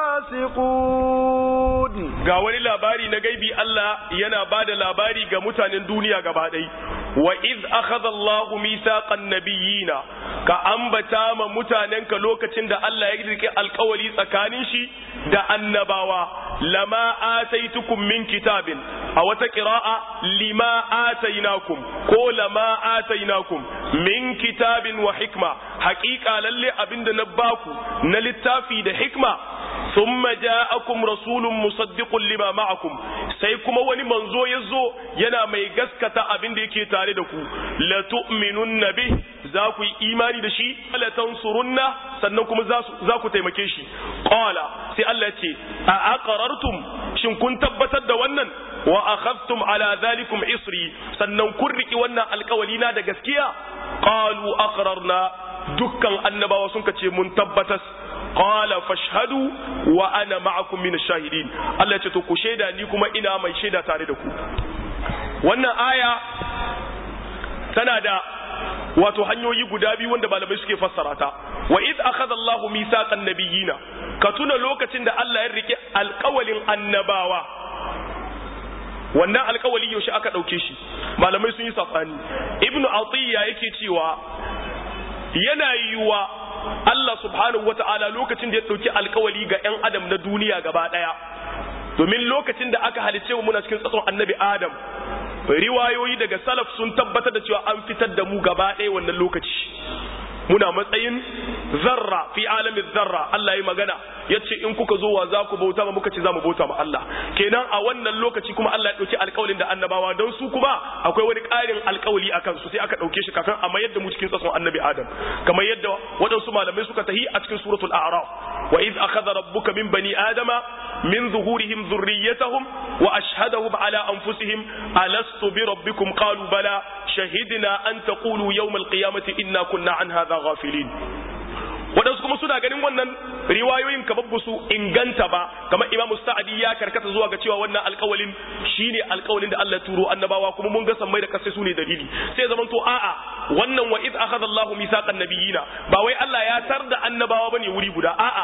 الفاسقون ga wani labari na gaibi Allah yana ba da labari ga mutanen duniya gaba ɗai wa iz akhadha Allahu mithaqan nabiyina ka ambata ma mutanenka lokacin da Allah ya rike alkawari tsakanin shi da annabawa lama ataitukum min kitabin a wata qira'a lima atainakum ko lama atainakum min kitabin wa hikma haƙiƙa lalle abinda na baku na littafi da hikma thumma ja'akum rasulun musaddiqun lima ma'akum sai kuma wani manzo ya zo yana mai gaskata abin da yake tare da ku la tu'minunna bih za ku yi imani da shi la tansurunna sannan kuma za ku taimake shi qala sai Allah ce a aqarartum shin kun tabbatar da wannan wa akhadtum ala dhalikum isri sannan kun riki wannan alkawali na da gaskiya qalu aqrarna dukkan annabawa sun kace mun tabbatas qala fashhadu wa ana ma'akum min ash-shahidin Allah ya ce to ku shaida ni kuma ina mai shaida tare da ku wannan aya tana da wato hanyoyi guda biyu wanda malamai suke fassara ta wa id akhadha Allahu mithaqan nabiyina ka tuna lokacin da Allah ya rike alƙawalin annabawa wannan alƙawali yaushe aka ɗauke shi malamai sun yi safani ibnu atiyya yake cewa yana yiwa Allah subhanahu wata'ala lokacin da ya ɗauki alƙawali ga 'yan adam na duniya gaba ɗaya domin lokacin da aka halice mu muna cikin tsatson annabi adam riwayoyi daga salaf sun tabbatar da cewa an fitar da mu gaba ɗaya wannan lokaci muna matsayin zarra fi alamin zarra Allah ya magana ya ce in kuka zo wa za ku bauta ma muka ce za mu bauta ma Allah kenan a wannan lokaci kuma Allah ya ɗauki alƙawalin da annabawa don su kuma akwai wani ƙarin alƙawali a kansu sai aka ɗauke shi kafin a mayar da mu cikin tsatson annabi Adam kamar yadda waɗansu malamai suka tahi a cikin suratul a'raf wa iz akhadha rabbuka min bani adama min zuhurihim dhurriyyatahum wa ashhadahum ala anfusihim alastu bi rabbikum qalu bala shahidna an taqulu yawm alqiyamati inna kunna an hadha ghafilin waɗansu kuma suna ganin wannan riwayoyin kamar ba su inganta ba kamar imamu sa'adi ya karkata zuwa ga cewa wannan alƙawalin shine alƙawalin da Allah turo annabawa kuma mun ga sammai da kasai su ne dalili sai zaman to a'a wannan wa id akhadha Allahu mithaqan nabiyina ba wai Allah ya tar da annabawa bane wuri guda a'a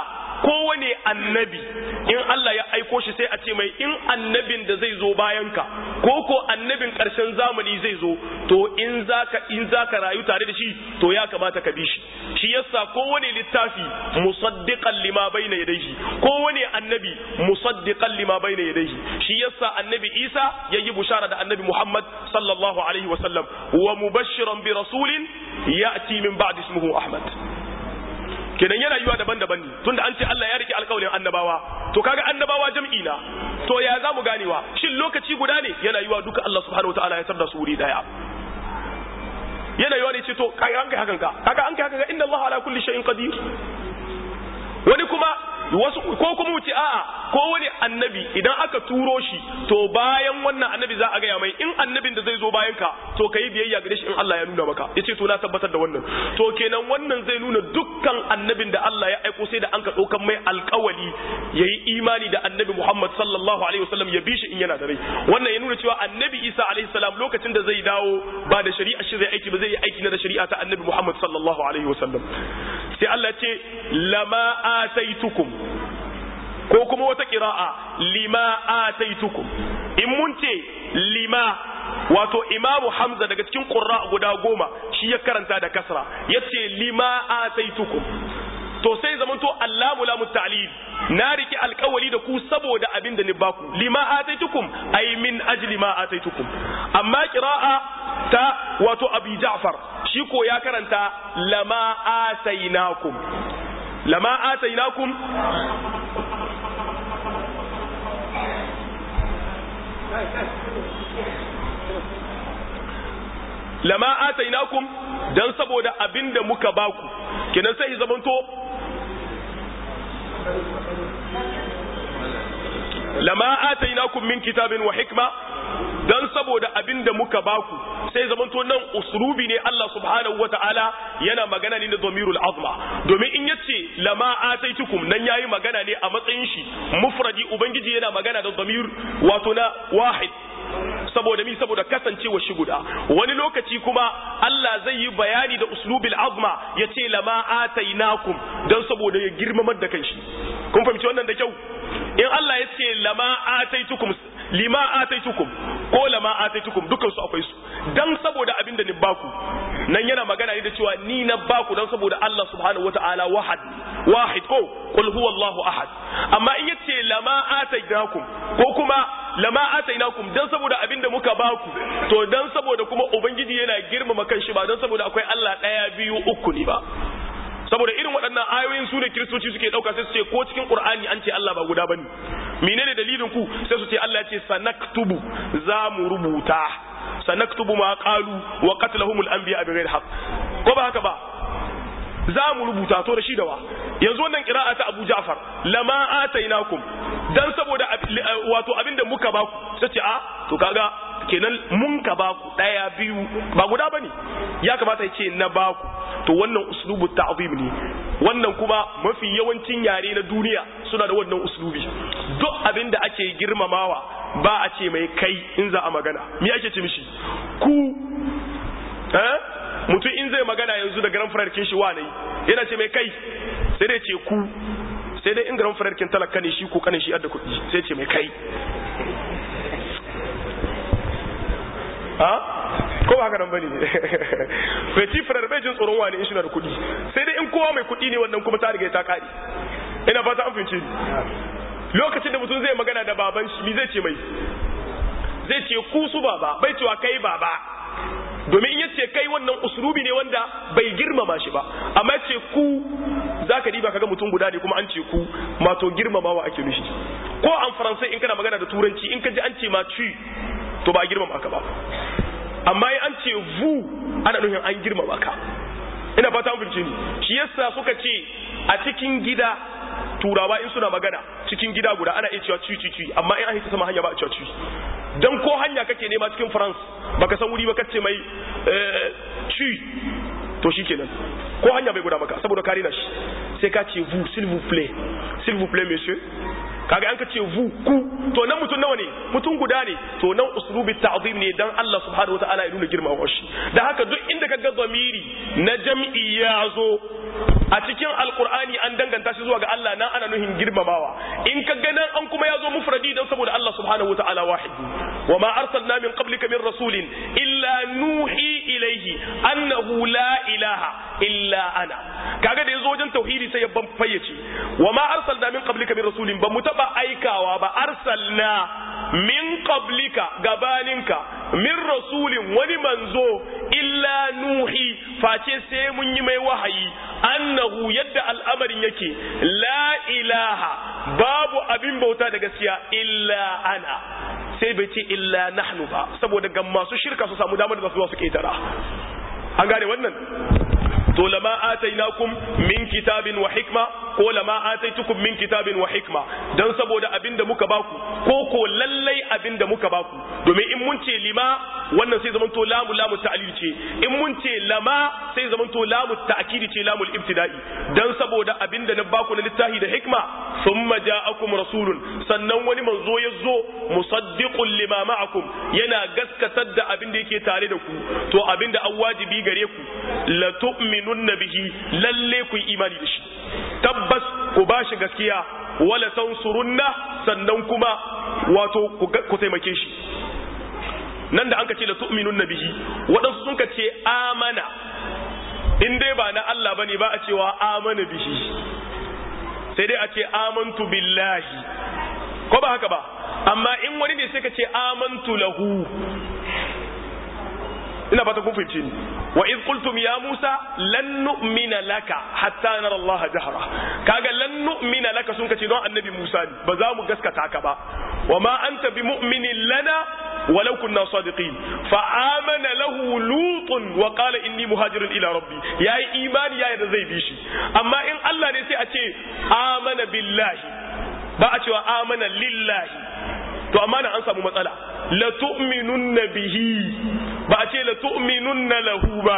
kowane annabi in Allah ya aiko shi sai a ce mai in annabin da zai zo bayan ka ko ko annabin karshen zamani zai zo to in zaka in zaka rayu tare da shi to ya kamata ka bi shi shi yasa kowane littafi musaddiqan lima bayna yadayhi kowane annabi musaddiqan lima bayna yadayhi shi yasa annabi Isa yayi bushara da annabi Muhammad sallallahu alaihi wa sallam wa mubashiran bi rasulin ya'ti min ba'di ismihi Ahmad kenan yana yiwa daban-daban ne tunda an ce Allah ya rike alƙawarin annabawa to kaga annabawa jam'i na to ya zamu ganewa shin lokaci guda ne yana yiwa duka Allah subhanahu wataala ya tarda su wuri daya yana yiwa ne ce to kaga an kai hakan ka kaga an kai hakan ka inna Allah ala kulli shay'in qadir wani kuma wasu ko kuma wuce a'a ko wani annabi idan aka turo shi to bayan wannan annabi za a gaya mai in annabin da zai zo bayan ka to kai biyayya gare shi in Allah ya nuna maka yace to na tabbatar da wannan to kenan wannan zai nuna dukkan annabin da Allah ya aiko sai da an ka daukan mai alƙawali yayi imani da annabi Muhammad sallallahu alaihi wasallam ya bi shi in yana da rai wannan ya nuna cewa annabi Isa alaihi salam lokacin da zai dawo ba da shari'a shi zai aiki ba zai yi aiki na da shari'a ta annabi Muhammad sallallahu alaihi wasallam sai Allah ya ce lama ataitukum ko kuma wata ƙira'a lima ataitukum in mun ce lima wato imamu hamza daga cikin ƙurra guda goma shi ya karanta da kasra ya ce lima ataitukum to sai zaman to allamu lamu ta'lil na riki alkawali da ku saboda abin da ni baku lima ataitukum ay min ajli ma ataitukum amma qira'a ta wato abi ja'far shi ko ya karanta lama atainakum lama atainakum lama atainakum dan saboda abinda muka baku kenan sai zamanto lama atainakum min kitabin wa hikma dan saboda abinda muka baku sai zamanto nan uslubi ne Allah subhanahu wata'ala yana magana ne da domirul azma domin in yace lama ataitukum nan yayi magana ne a matsayin shi mufradi ubangiji yana magana da domir wato na wahid saboda mi saboda kasancewa shi guda wani lokaci kuma Allah zai yi bayani da uslubil azma ya ce lama atainakum don saboda ya girmamar da kanshi kun fahimci wannan da kyau in Allah ya ce lama ataitukum lima ataitukum ko lama ataitukum dukkan su akwai su dan saboda abin da ni baku nan yana magana ne da cewa ni na baku dan saboda Allah subhanahu wataala wahad wahid ko qul huwallahu ahad amma in yace lama atainakum ko kuma lama atainakum dan saboda abin da muka baku to dan saboda kuma ubangiji yana girmama kanshi ba dan saboda akwai Allah daya biyu uku ne ba saboda irin waɗannan ayoyin su ne kiristoci suke ɗauka sai su ce ko cikin ƙur'ani an ce Allah ba guda bane menene dalilin ku sai su ce Allah ya ce sanaktubu za mu rubuta sanaktubu ma qalu wa qatlahumul anbiya bighairi haqq ko ba haka ba za mu rubuta to da shi da wa yanzu wannan qira'a ta Abu Ja'far lama atainakum dan saboda wato abinda muka baku sai ce a to kaga kenan mun ka baku daya biyu ba guda bane ya kamata ya ce na baku to wannan uslubu ta'zim ne wannan kuma mafi yawancin yare na duniya suna da wannan uslubi duk abin da ake girmamawa ba a ce mai kai in za a magana me ake ce mishi ku eh mutum in zai magana yanzu da garan fararkin shi wane yana ce mai kai sai dai ce ku sai dai in garan fararkin talaka ne shi ko kanin shi adda kuɗi sai ce mai kai ha ko ba haka nan bane feti firar bai jin tsoron wani in shi na da kuɗi sai dai in kowa mai kuɗi ne wannan kuma ta riga ta kare ina fata an fince lokacin da mutum zai magana da baban shi mi zai ce mai zai ce ku su baba bai cewa kai baba domin in yace kai wannan uslubi ne wanda bai girmama shi ba amma ce ku zaka diba kaga mutum guda ne kuma an ce ku mato girmamawa ake nushi ko an faransai in kana magana da turanci in ka ji an ce ma ci to ba girmama ka ba amma in an ce vu ana nufin an girmama ka ina fata an fahimce ni shi yasa suka ce a cikin gida turawa in suna magana cikin gida guda ana iya cewa ci ci ci amma in an hita sama hanya ba a cewa ci dan ko hanya kake nema cikin France baka san wuri ba kace mai ci to shikenan ko hanya bai guda maka saboda kare na shi sai ka ce vous s'il vous plaît s'il vous plaît monsieur kaga an ka ce vous ku to nan mutum nawa ne mutum guda ne to nan uslubi ta'zim ne dan Allah subhanahu wataala ya nuna girmama shi da haka duk inda kaga zamiri na jam'i ya zo a cikin alkur'ani an danganta shi zuwa ga Allah nan ana nuhin girmamawa in ka ga nan an kuma ya zo mufradi dan saboda Allah subhanahu wataala wahidi wa ma arsalna min qablika min rasulin illa nuhi ilayhi annahu la ilaha illa ana kaga da yazo wajen tauhidi sai ya ban fayyace wa ma arsalna min qablika min rasulin ba mu taba aikawa ba arsalna min qablika gabaninka min rasulin wani manzo illa nuhi face sai mun yi mai wahayi annahu yadda al'amarin yake la ilaha babu abin bauta da gaskiya illa ana sai bai ce illa nahnu ba saboda ga masu shirka su samu damar da su su ketara an gane wannan to lama atainakum min kitabin wa hikma ko lama ataitukum min kitabin wa hikma dan saboda abinda muka baku ko ko lallai abinda muka baku domin in mun ce lima wannan sai zaman to lamu lamu ta'lil ce in mun ce lama sai zaman to lamu ta'kidi ce lamul ibtida'i dan saboda abinda na baku na littafi da hikma thumma ja'akum rasulun sannan wani manzo ya zo musaddiqun lima ma'akum yana gaskatar da abinda yake tare da ku to abinda an wajibi gare ku la tu'minunna bihi lalle ku yi imani da shi tabbas ku bashi gaskiya wala tansurunna sannan kuma wato ku taimake shi nan da an ka ce la tu'minunna bihi waɗansu sun ka ce amana in dai ba na Allah bane ba a cewa amana bihi sai dai a ce amantu billahi ko ba haka ba amma in wani ne sai ka ce amantu lahu ina fata kun fahimci ni wa iz qultum ya musa lan nu'mina laka hatta nara allah jahra kaga lan nu'mina laka sun kace don annabi musa ne ba za mu gaskata ka ba wa ma anta bi mu'minin lana ولو كنا صادقين فآمن له لوط وقال إني مهاجر إلى ربي يا إيمان يا زي بيشي أما إن الله نسي أتي آمن بالله بأتي وآمن لله to amma na an samu matsala la tu'minunna bihi ba a ce la tu'minunna lahu ba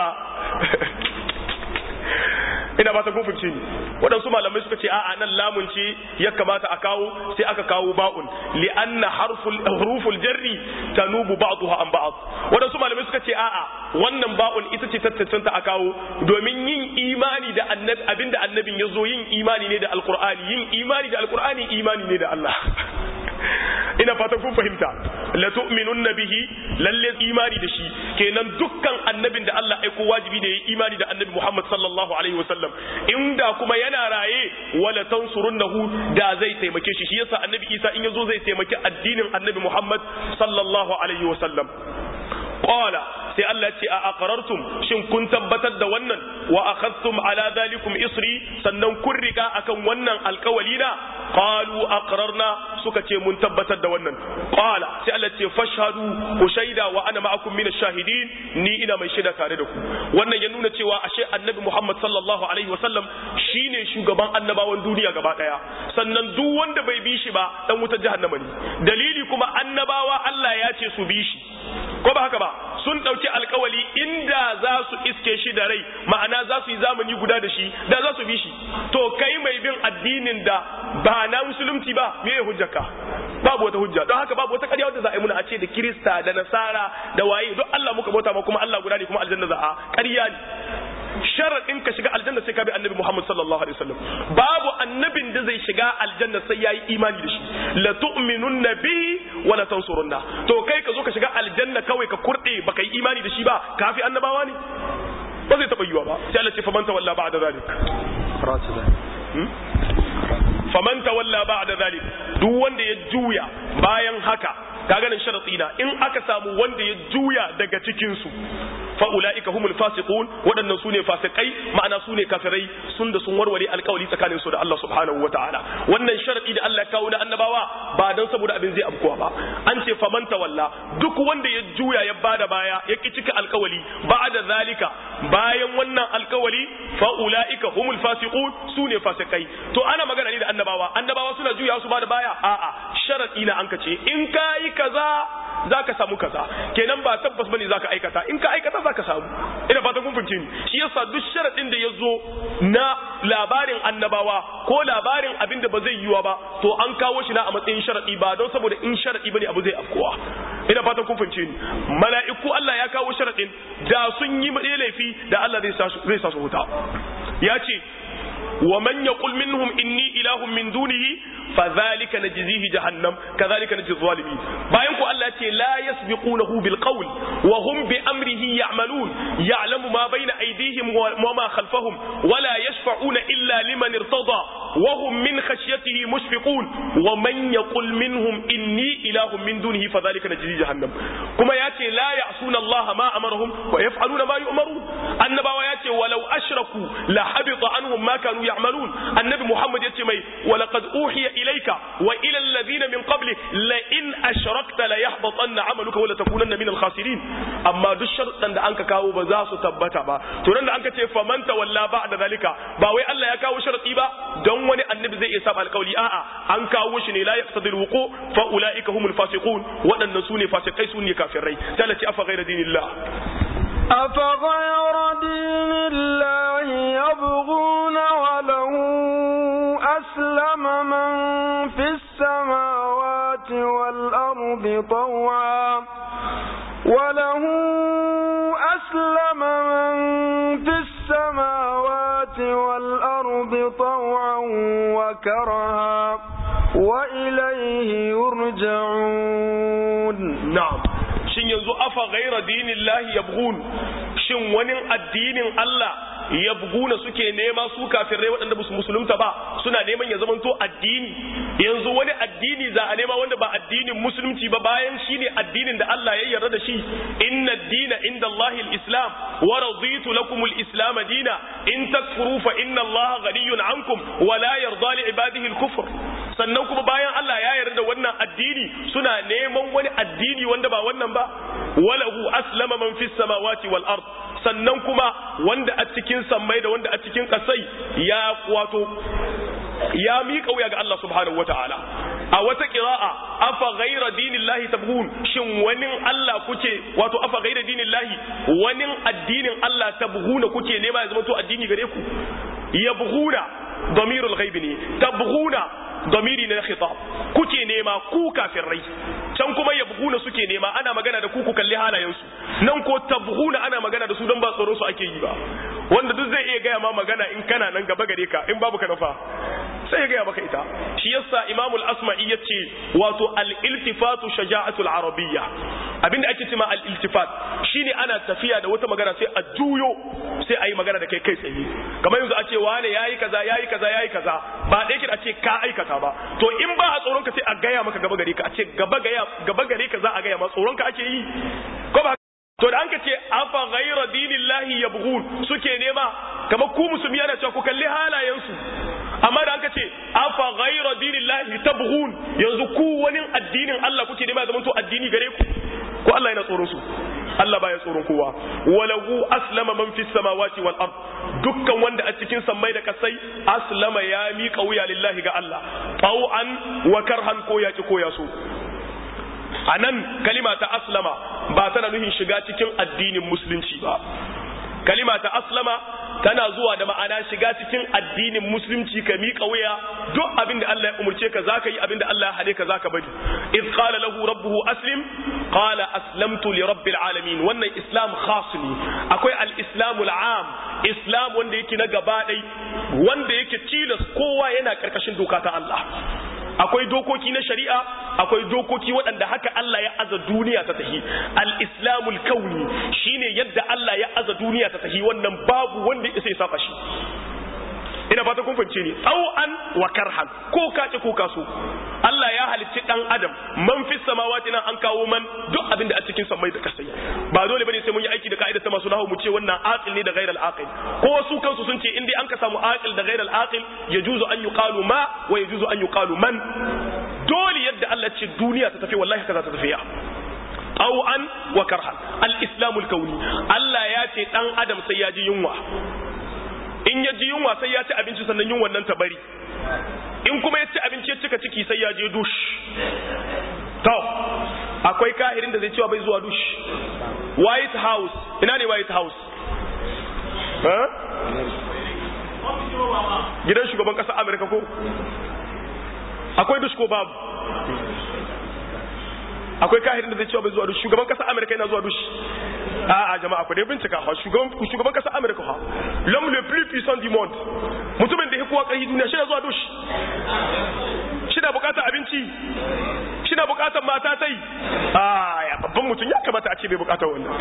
ina ba ta gufurce ni waɗansu malamai suka ce a'a nan lamun ce ya kamata a kawo sai aka kawo ba'un li anna harful huruful jarri tanubu ba'daha an ba'd waɗansu malamai suka ce a'a wannan ba'un ita ce tattacenta a kawo domin yin imani da annabi abinda annabin ya zo yin imani ne da alqur'ani yin imani da alqur'ani imani ne da Allah ina fatan kun fahimta la tu'minunna bihi lalle imani da shi kenan dukkan annabin da Allah aiko wajibi ne yayi imani da annabi Muhammad sallallahu alaihi wasallam inda kuma yana raye wala tansurunnahu da zai taimake shi shi yasa annabi Isa in yazo zai taimaki addinin annabi Muhammad sallallahu alaihi wasallam qala sai Allah ce a aqrartum shin kun tabbatar da wannan wa akhadtum ala dhalikum isri sannan kun riga akan wannan alkawali na qalu aqrarna suka ce mun tabbatar da wannan qala sai Allah ce fashhadu ku shaida wa ana ma'akum min ash-shahidin ni ina mai shaida tare da ku wannan ya nuna cewa ashe annabi Muhammad sallallahu alaihi wasallam shine shugaban annabawan duniya gaba daya sannan duk wanda bai bi shi ba dan wutar jahannama ne dalili kuma annabawa Allah ya ce su bi shi ko ba haka ba sun ɗauki alkawali inda za su iske shi da rai ma'ana za su yi zamani guda da shi da za su bi shi to kai mai bin addinin da ba na musulunci ba me ya hujjaka babu wata hujja don haka babu wata ƙarya wadda za a yi muna a ce da kirista da nasara da waye duk Allah muka bauta ma kuma Allah guda ne kuma aljanna za a ƙarya ne sharaɗin ka shiga aljanna sai ka bi annabi Muhammad sallallahu alaihi wasallam babu annabin da zai shiga aljanna sai yayi imani da shi la tu'minunna bihi wa la tansurunna to kai ka zo ka shiga aljanna kawai ka kurde baka yi imani da shi ba kafi annabawa ne ba zai taɓa yiwa ba sai Allah ce faman tawalla ba'da zalik faman tawalla ba'da zalik duk wanda ya juya bayan haka kaga nan sharati na in aka samu wanda ya juya daga cikin su fa ulaika humul fasiqun wadannan sune fasikai ma'ana sune kafirai sun da sun warware alkawari tsakanin su da Allah subhanahu wataala wannan sharadi da Allah ya kawo na annabawa ba dan saboda abin zai abkuwa ba an ce faman tawalla duk wanda ya juya ya bada baya ya ki cika alkawali ba'da zalika bayan wannan alkawali fa ulaika humul fasiqun sune fasikai to ana magana ne da annabawa annabawa suna juya su bada baya a'a sharadi na an kace in kai kaza zaka samu kaza kenan ba tabbas bane zaka aikata in ka aikata zaka samu ina fatan kun fahimce ni shi yasa duk sharadin da yazo na labarin annabawa ko labarin abin da ba zai yiwa ba to an kawo shi na a matsayin sharadi ba don saboda in sharadi bane abu zai afkowa ina fatan kun fahimce ni mala'iku Allah ya kawo sharadin da sun yi laifi da Allah zai sa zai sa su huta ya ce wa man yaqul minhum inni ilahun min dunihi fadhalika najzihi jahannam kadhalika najzi zalimin bayan ku Allah ce la yasbiqunahu bil qawl wa hum bi amrihi ya'malun ya'lamu ma bayna aydihim wa ma khalfahum wa la yashfa'una illa liman irtada wa hum min khashyatihi mushfiqun wa man yaqul minhum inni ilahun min dunihi fadhalika najzi jahannam kuma yace la ya'suna Allah ma amarahum wa yaf'aluna ma yu'marun annabawa yace walau ashraku la habita anhum ma kanu ya'malun annabi Muhammad yace mai wa laqad uhiya ilayka wa ila alladhina min qablik la in ashrakta la yahbatanna 'amaluka wa la takunanna min al-khasirin amma duk sharuɗan da anka kawo ba za su tabbata ba to nan da anka ce faman tawalla ba'da zalika ba wai Allah ya kawo sharadi ba don wani annabi zai iya saba alƙawli a'a an kawo shi ne la yaqtadi al-wuqu fa ulaika humul fasiqun waɗannan su ne fasikai su ne kafirai sai Allah ce afa ghayra dinillah أفغير دين الله يبغون وله أسلم من في السماوات والأرض طوعا وله أسلم من في السماوات والأرض طوعا وكرها وإليه يرجعون na'am shin yanzu afa ghaira dinillahi yabghun shin wani addinin Allah yabguna suke nema su kafirai waɗanda ba su musulunta ba suna neman ya zamanto addini yanzu wani addini za a nema wanda ba addinin musulunci ba bayan shine addinin da Allah ya yarda da shi inna ad-dina inda Allahi al-islam wa raditu lakum al-islam dina in takfuru fa inna Allah ghaniyun ankum wa la yarda li ibadihi al-kufr sannan kuma bayan Allah ya yarda da wannan addini suna neman wani addini wanda ba wannan ba walahu aslama man fis samawati wal ard sannan kuma wanda a cikin sammai da wanda a cikin kasai ya wato ya miƙa wuya ga Allah subhanahu wataala a wata qira'a afa ghayra dinillahi tabghun shin wani Allah kuke wato afa ghayra dinillahi wani addinin Allah tabghuna kuke nema ya zama to addini gare ku yabghuna damirul ghaibi ne tabghuna damiri na khitab kuke nema ku kafirai can kuma yabghuna suke nema ana magana da ku ku kalli halayensu nan ko tabghuna ana magana da su don ba tsoro su ake yi ba wanda duk zai iya gaya ma magana in kana nan gaba gare ka in babu ka nafa sai ya gaya maka ita shi yasa imamul asma'i yace wato al-iltifatu shaja'atul arabiyya abinda ake cewa al-iltifat shine ana tafiya da wata magana sai a juyo sai a yi magana da kai kai tsaye kamar yanzu a ce wane yayi kaza yayi kaza yayi kaza ba da yake a ce ka aikata ba to in ba a tsoron ka sai a gaya maka gaba gare ka a ce gaba gaya gaba gare ka za a gaya ma tsoron ka ake yi ko ba to da an ka ce afa ghayra dinillahi yabghun suke nema kamar ku musulmi yana cewa ku kalli halayensu amma da aka ce afa ghayra dinillahi tabghun yanzu ku wani addinin Allah kuke nema zaman to addini gare ku ko Allah yana tsoron su Allah baya tsoron kowa walahu aslama man fis samawati wal ard dukkan wanda a cikin sammai da kasai aslama ya miƙa wuya lillahi ga Allah tau'an wa karhan ko ya ki ko ya so anan kalima ta aslama ba tana nuhin shiga cikin addinin musulunci ba kalima ta aslama tana zuwa da ma'ana shiga cikin addinin musulunci ka miƙa wuya duk abin da Allah ya umurce ka zaka yi abin da Allah ya hade ka zaka bari iz qala lahu rabbuhu aslim qala aslamtu li rabbil alamin wannan islam khas ne akwai al islamul am islam wanda yake na gaba dai wanda yake tilas kowa yana karkashin doka ta Allah akwai dokoki na shari'a akwai dokoki waɗanda haka Allah ya aza duniya ta tahi al-islamul kauni shine yadda Allah ya aza duniya ta tahi wannan babu wanda ya saba shi ina fata kun fahimce ni tau'an wa karhan ko ka ce ko ka so Allah ya halicci dan adam man fi samawati nan an kawo man duk abin da a cikin samai da kasai ba dole bane sai mun yi aiki da ka'idar ta masu nahu mu ce wannan aqil ne da ghairal aqil ko su kansu sun ce in dai an ka samu aqil da ghairal aqil yajuzu an yuqalu ma wa yajuzu an yuqalu man dole yadda Allah ce duniya ta tafi wallahi kaza ta tafiya tau'an wa karhan al-islamul kauni Allah ya ce dan adam sai ya ji yunwa in ya ji yunwa sai ya ci abinci sannan yunwan nan ta bari in kuma ya ci abinci ya cika ciki sai ya je dush to akwai kahirin da zai cewa bai zuwa dush white house ina ne white house gidan shugaban ƙasar amurka ko akwai dush ko babu akwai kahirin da zai cewa bai zuwa dush shugaban ƙasar amurka yana zuwa dush a a jama'a ku dai bincika fa shugaban shugaban kasar America fa l'homme le plus puissant du monde mutumin da ya kowa kai duniya shi na zuwa dush shi na bukatar abinci shi na bukatar mata tai a ya babban mutum ya kamata a ce bai bukatar wannan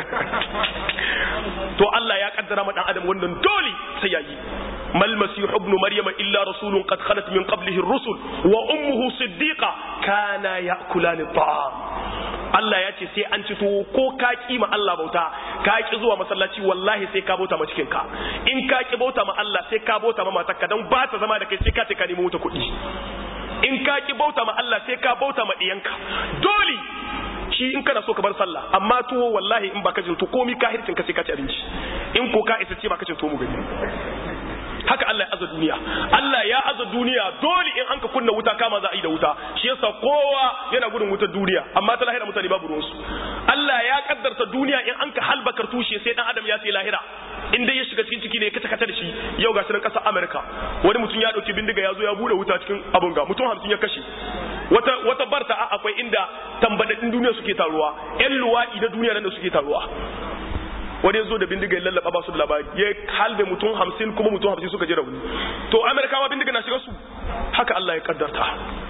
to Allah ya kaddara ma dan adam wannan dole sai yayi mal masih ibn maryam illa rasulun qad khalat min qablihi ar-rusul wa ummuhu siddiqa kana ya'kulani at-ta'am Allah ya ce sai an ci tuwo ko ka ki ma Allah bauta ka ki zuwa masallaci wallahi sai ka bauta ma cikin ka in ka ki bauta ma Allah sai ka bauta ma matarka dan ba ta zama da kai sai ka ce ka nemi wuta kuɗi in ka ki bauta ma Allah sai ka bauta ma diyanka dole shi in kana so ka bar sallah amma tuwo wallahi in baka jin to komi kahircin ka sai ka ci abinci in ko ka isa ce baka cin tuwo mu gani haka Allah ya aza duniya Allah ya aza duniya dole in an ka kunna wuta kama za a yi da wuta shi yasa kowa yana gudun wutar duniya amma ta lahira mutane babu ruwansu Allah ya kaddarta duniya in an ka halbakar tushe sai dan adam ya sai lahira in dai ya shiga cikin ciki ne kace kace da shi yau ga sunan kasar America wani mutum ya dauki bindiga ya zo ya bude wuta cikin abun ga mutum 50 ya kashe wata wata barta a akwai inda tambadadin duniya suke taruwa yan luwaɗi na duniya nan da suke taruwa wani ya zo da bindiga ya lallaba ba su da labari ya halbe mutum hamsin kuma mutum hamsin suka ji rauni to amerikawa bindiga na shiga su haka allah ya kaddarta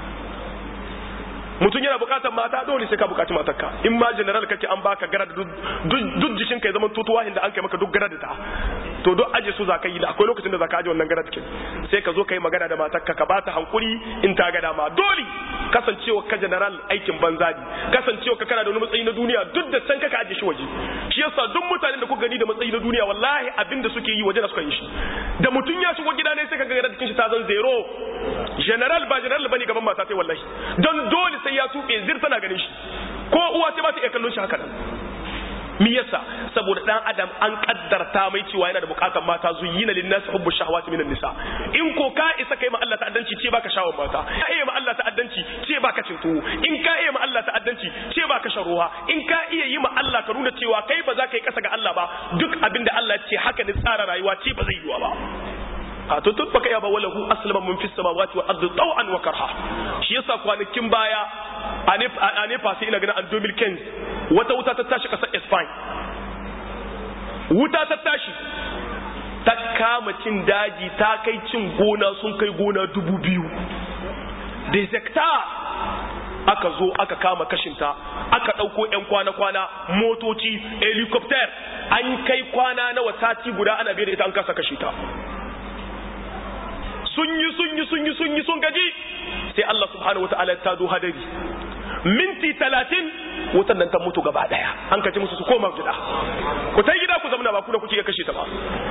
mutum yana bukatar mata dole sai ka bukaci matarka in ma general kake an baka gara da duk jikin ka ya zama tutuwa inda an kai maka duk gara da ta to duk aje su zaka yi da akwai lokacin da zaka aje wannan gara take sai ka zo ka yi magana da matarka ka bata hankuri in ta ga dama dole kasancewa ka general aikin banza ne kasancewa ka kana da wani matsayi na duniya duk da can kaka aje shi waje shi yasa duk mutanen da kuka gani da matsayi na duniya wallahi abin da suke yi waje da suka yi shi da mutum ya shigo gida ne sai ka ga gara jikin shi ta zan zero general ba general bane gaban mata sai wallahi don dole sai ya tuɓe zir tana ganin shi ko uwa ce ba ta iya kallon shi haka nan mi yasa saboda dan adam an kaddarta mai cewa yana da bukatar mata zuyyina lin nas hubbu shahawati minan nisa in ko ka isa kai ma Allah ta'addanci ce baka shawon mata ka iya ma Allah ta'addanci ce baka cin tuwo in ka iya ma Allah ta'addanci ce baka shan ruwa in ka iya yi ma Allah ka nuna cewa kai ba za ka yi kasa ga Allah ba duk abinda Allah ya ce haka ne tsara rayuwa ce ba zai yiwa ba a to tun baka yaba walahu aslama mun fis samawati wal ardi taw'an wa karha shi yasa kwanakin baya a nefa sai ina ganin an 2015 wata wuta ta tashi kasar Spain wuta ta tashi ta kama cin daji ta kai cin gona sun kai gona dubu biyu da aka zo aka kama kashinta aka ɗauko 'yan kwana-kwana motoci helicopter an kai kwana na sati guda ana bai da ita an kasa kashe ta sun yi sun yi sun yi sun yi sun gaji sai Allah subhanahu wataala ta do hadari minti talatin wutan nan ta mutu gaba daya an kace musu su koma gida ku ta gida ku zamana ba ku da kuke kashe ta ba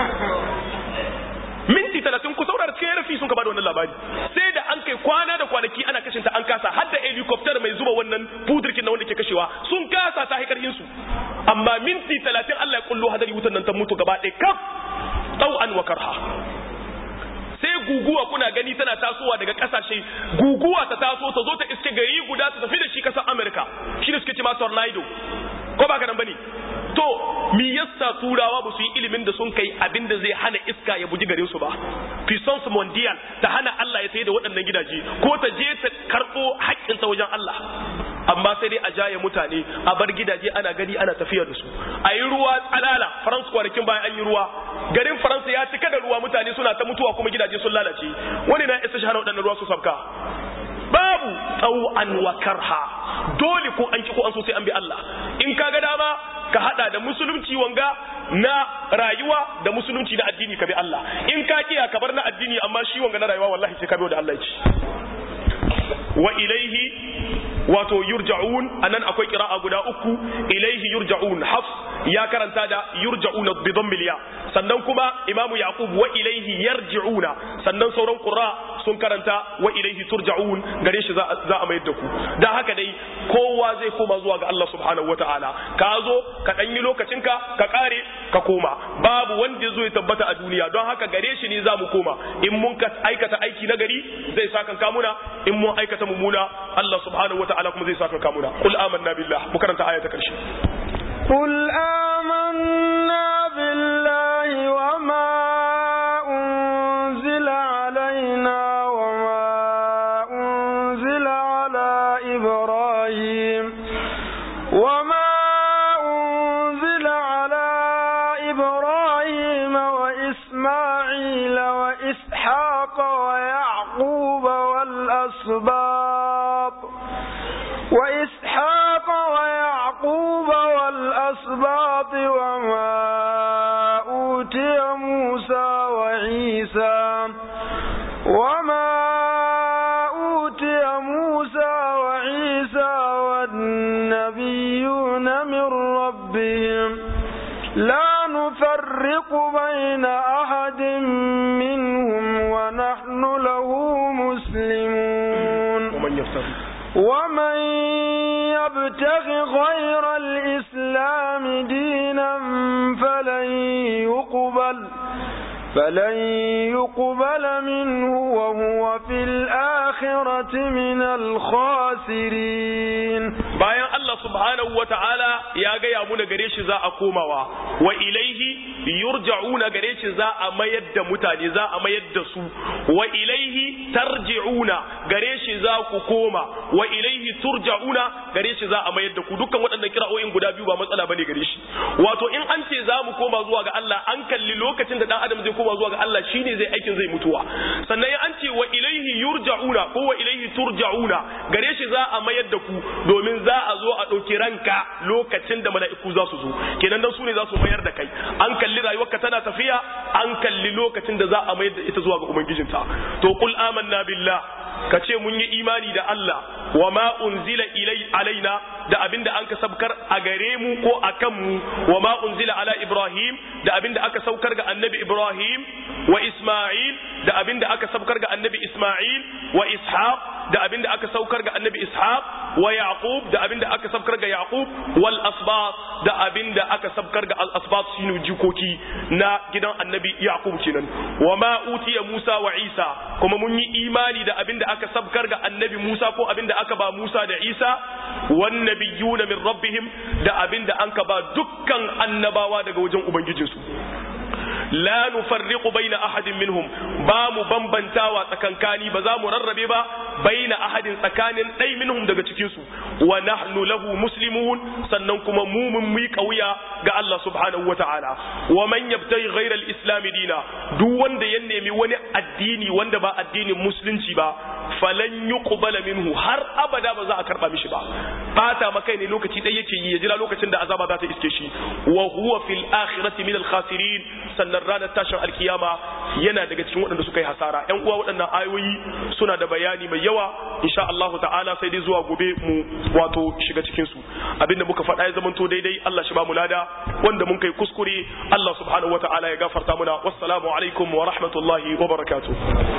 minti talatin ku saurara cikin rafi sun ka bada wannan labari sai da an kai kwana da kwanaki ana kashin ta an kasa har da helicopter mai zuba wannan pudirkin na wanda ke kashewa sun kasa ta haikar su amma minti talatin Allah ya kullo hadari wutan nan ta mutu gaba ɗaya kaf tau'an wa karha sai guguwa kuna gani tana tasowa daga kasashe guguwa ta taso ta zo ta iske gari guda ta tafi da shi kasar America shi da suke ce ma tornado ko ba ka nan bane to mi yasa turawa ba su yi ilimin da sun kai abin da zai hana iska ya buji garin su ba puissance mondial ta hana Allah ya sai da waɗannan gidaje ko ta je ta karɓo haƙƙinsa wajen Allah amma sai dai a jaye mutane a bar gidaje ana gani ana tafiya da su a yi ruwa tsalala faransa kwanakin bayan an yi ruwa garin faransa ya cika da ruwa mutane suna ta mutuwa kuma gidaje sun lalace wani na isa shahara waɗannan ruwa su sabka babu tsawon wa karha dole ko an ki ko an so sai an bi Allah in ka ga dama ka hada da musulunci wanga na rayuwa da musulunci na addini ka bi Allah in ka kiya ka bar na addini amma shi wanga na rayuwa wallahi sai ka bi da Allah ya ci wa ilaihi wato yurja'un anan akwai qira'a guda uku ilaihi yurja'un hafs ya karanta da yurja'una bi dhammil ya sannan kuma imamu yaqub wa ilaihi yarji'una sannan sauran qurra sun karanta wa ilaihi turja'un gare shi za a mayar da ku dan haka dai kowa zai koma zuwa ga Allah subhanahu wataala ka zo ka dan yi lokacinka ka kare ka koma babu wanda ya zo ya tabbata a duniya don haka gare shi ne za mu koma in mun ka aikata aiki na gari zai sa kan kamuna in mun aikata mummuna Allah subhanahu wataala kuma zai sa kan kamuna qul amanna billah mu karanta aya ta karshe قل آمنا بالله وما أنزل علينا وما أنزل على إبراهيم وما أنزل وإسحاق ويعقوب والأسباط وما أوتي موسى وعيسى وما أوتي موسى وعيسى والنبيون من ربهم لا نفرق بين أحد منهم ونحن له مسلمون ومن يفترض ومن يبتغ غير الإسلام دينا فلن يقبل فلن يقبل منه وهو في الآخرة من الخاسرين bayan Allah subhanahu wa ta'ala ya gaya muna gare shi za a komawa wa ilaihi yurja'una gare shi za a mayar da mutane za a mayar da su wa ilaihi tarji'una gare shi za ku koma wa ilaihi turja'una gare shi za a mayar da ku dukkan waɗannan kira'o'in guda biyu ba matsala bane gare shi wato in an ce za mu koma zuwa ga Allah an kalli lokacin da dan adam zai koma zuwa ga Allah shine zai aikin zai mutuwa sannan in an ce wa ilaihi yurja'una ko wa ilaihi turja'una gare shi za a mayar da ku domin za a zo a ɗauki ranka lokacin da mala'iku za su zo kenan dan su ne za su mayar da kai an kalli rayuwarka tana tafiya an kalli lokacin da za a mayar da ita zuwa ga ubangijinta to qul amanna billah ka ce mun yi imani da Allah wa ma unzila ilai alaina da abinda an ka sabkar a gare mu ko a kan mu wa ma unzila ala Ibrahim da abinda aka saukar ga annabi Ibrahim wa Isma'il da abinda aka saukar ga annabi Isma'il wa Ishaq da abinda aka saukar ga annabi Ishaq wa Yaqub da abinda aka saukar ga Yaqub wal asbat da abinda aka saukar ga al asbat shine jikoki na gidan annabi Yaqub kenan wa ma utiya Musa wa Isa kuma mun yi imani da abinda aka sabkar ga annabi Musa ko abinda aka ba Musa da Isa wan nabiyuna min rabbihim da abinda an ka ba dukkan annabawa daga wajen ubangijinsu la nufarriqu baina ahadin minhum ba mu bambantawa tsakankani ba za mu rarrabe ba baina ahadin tsakanin ɗai minhum daga cikin su wa nahnu lahu muslimun sannan kuma mu mun mi kauya ga Allah subhanahu wataala wa man yabtaghi ghayra al-islam dina duk wanda ya nemi wani addini wanda ba addinin musulunci ba falan yuqbala minhu har abada ba za a karba mishi ba bata makai ne lokaci dai yake yi ya jira lokacin da azaba za ta iske shi wa huwa fil akhirati min al-khasirin sannan ranar tashin alkiyama yana daga cikin waɗanda suka yi hasara ƴan uwa waɗannan ayoyi suna da bayani mai yawa insha Allah ta'ala sai dai zuwa gobe mu wato shiga cikin su abinda muka faɗa ya zamanto daidai Allah shi ba mu lada wanda mun kai kuskure Allah subhanahu wata'ala ya gafarta muna wassalamu alaikum wa rahmatullahi wa barakatuh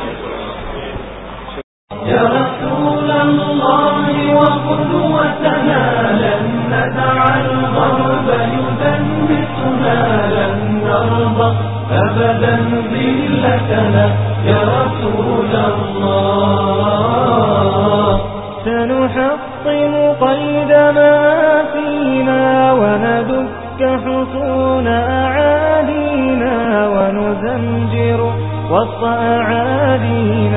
يا رسول الله وقدوتنا لن ندع الغرب يدنسنا لن نرضى أبدا ذلتنا يا رسول الله سنحطم قيد ما فينا وندك حصون أعادينا ونزمجر وسط أعادينا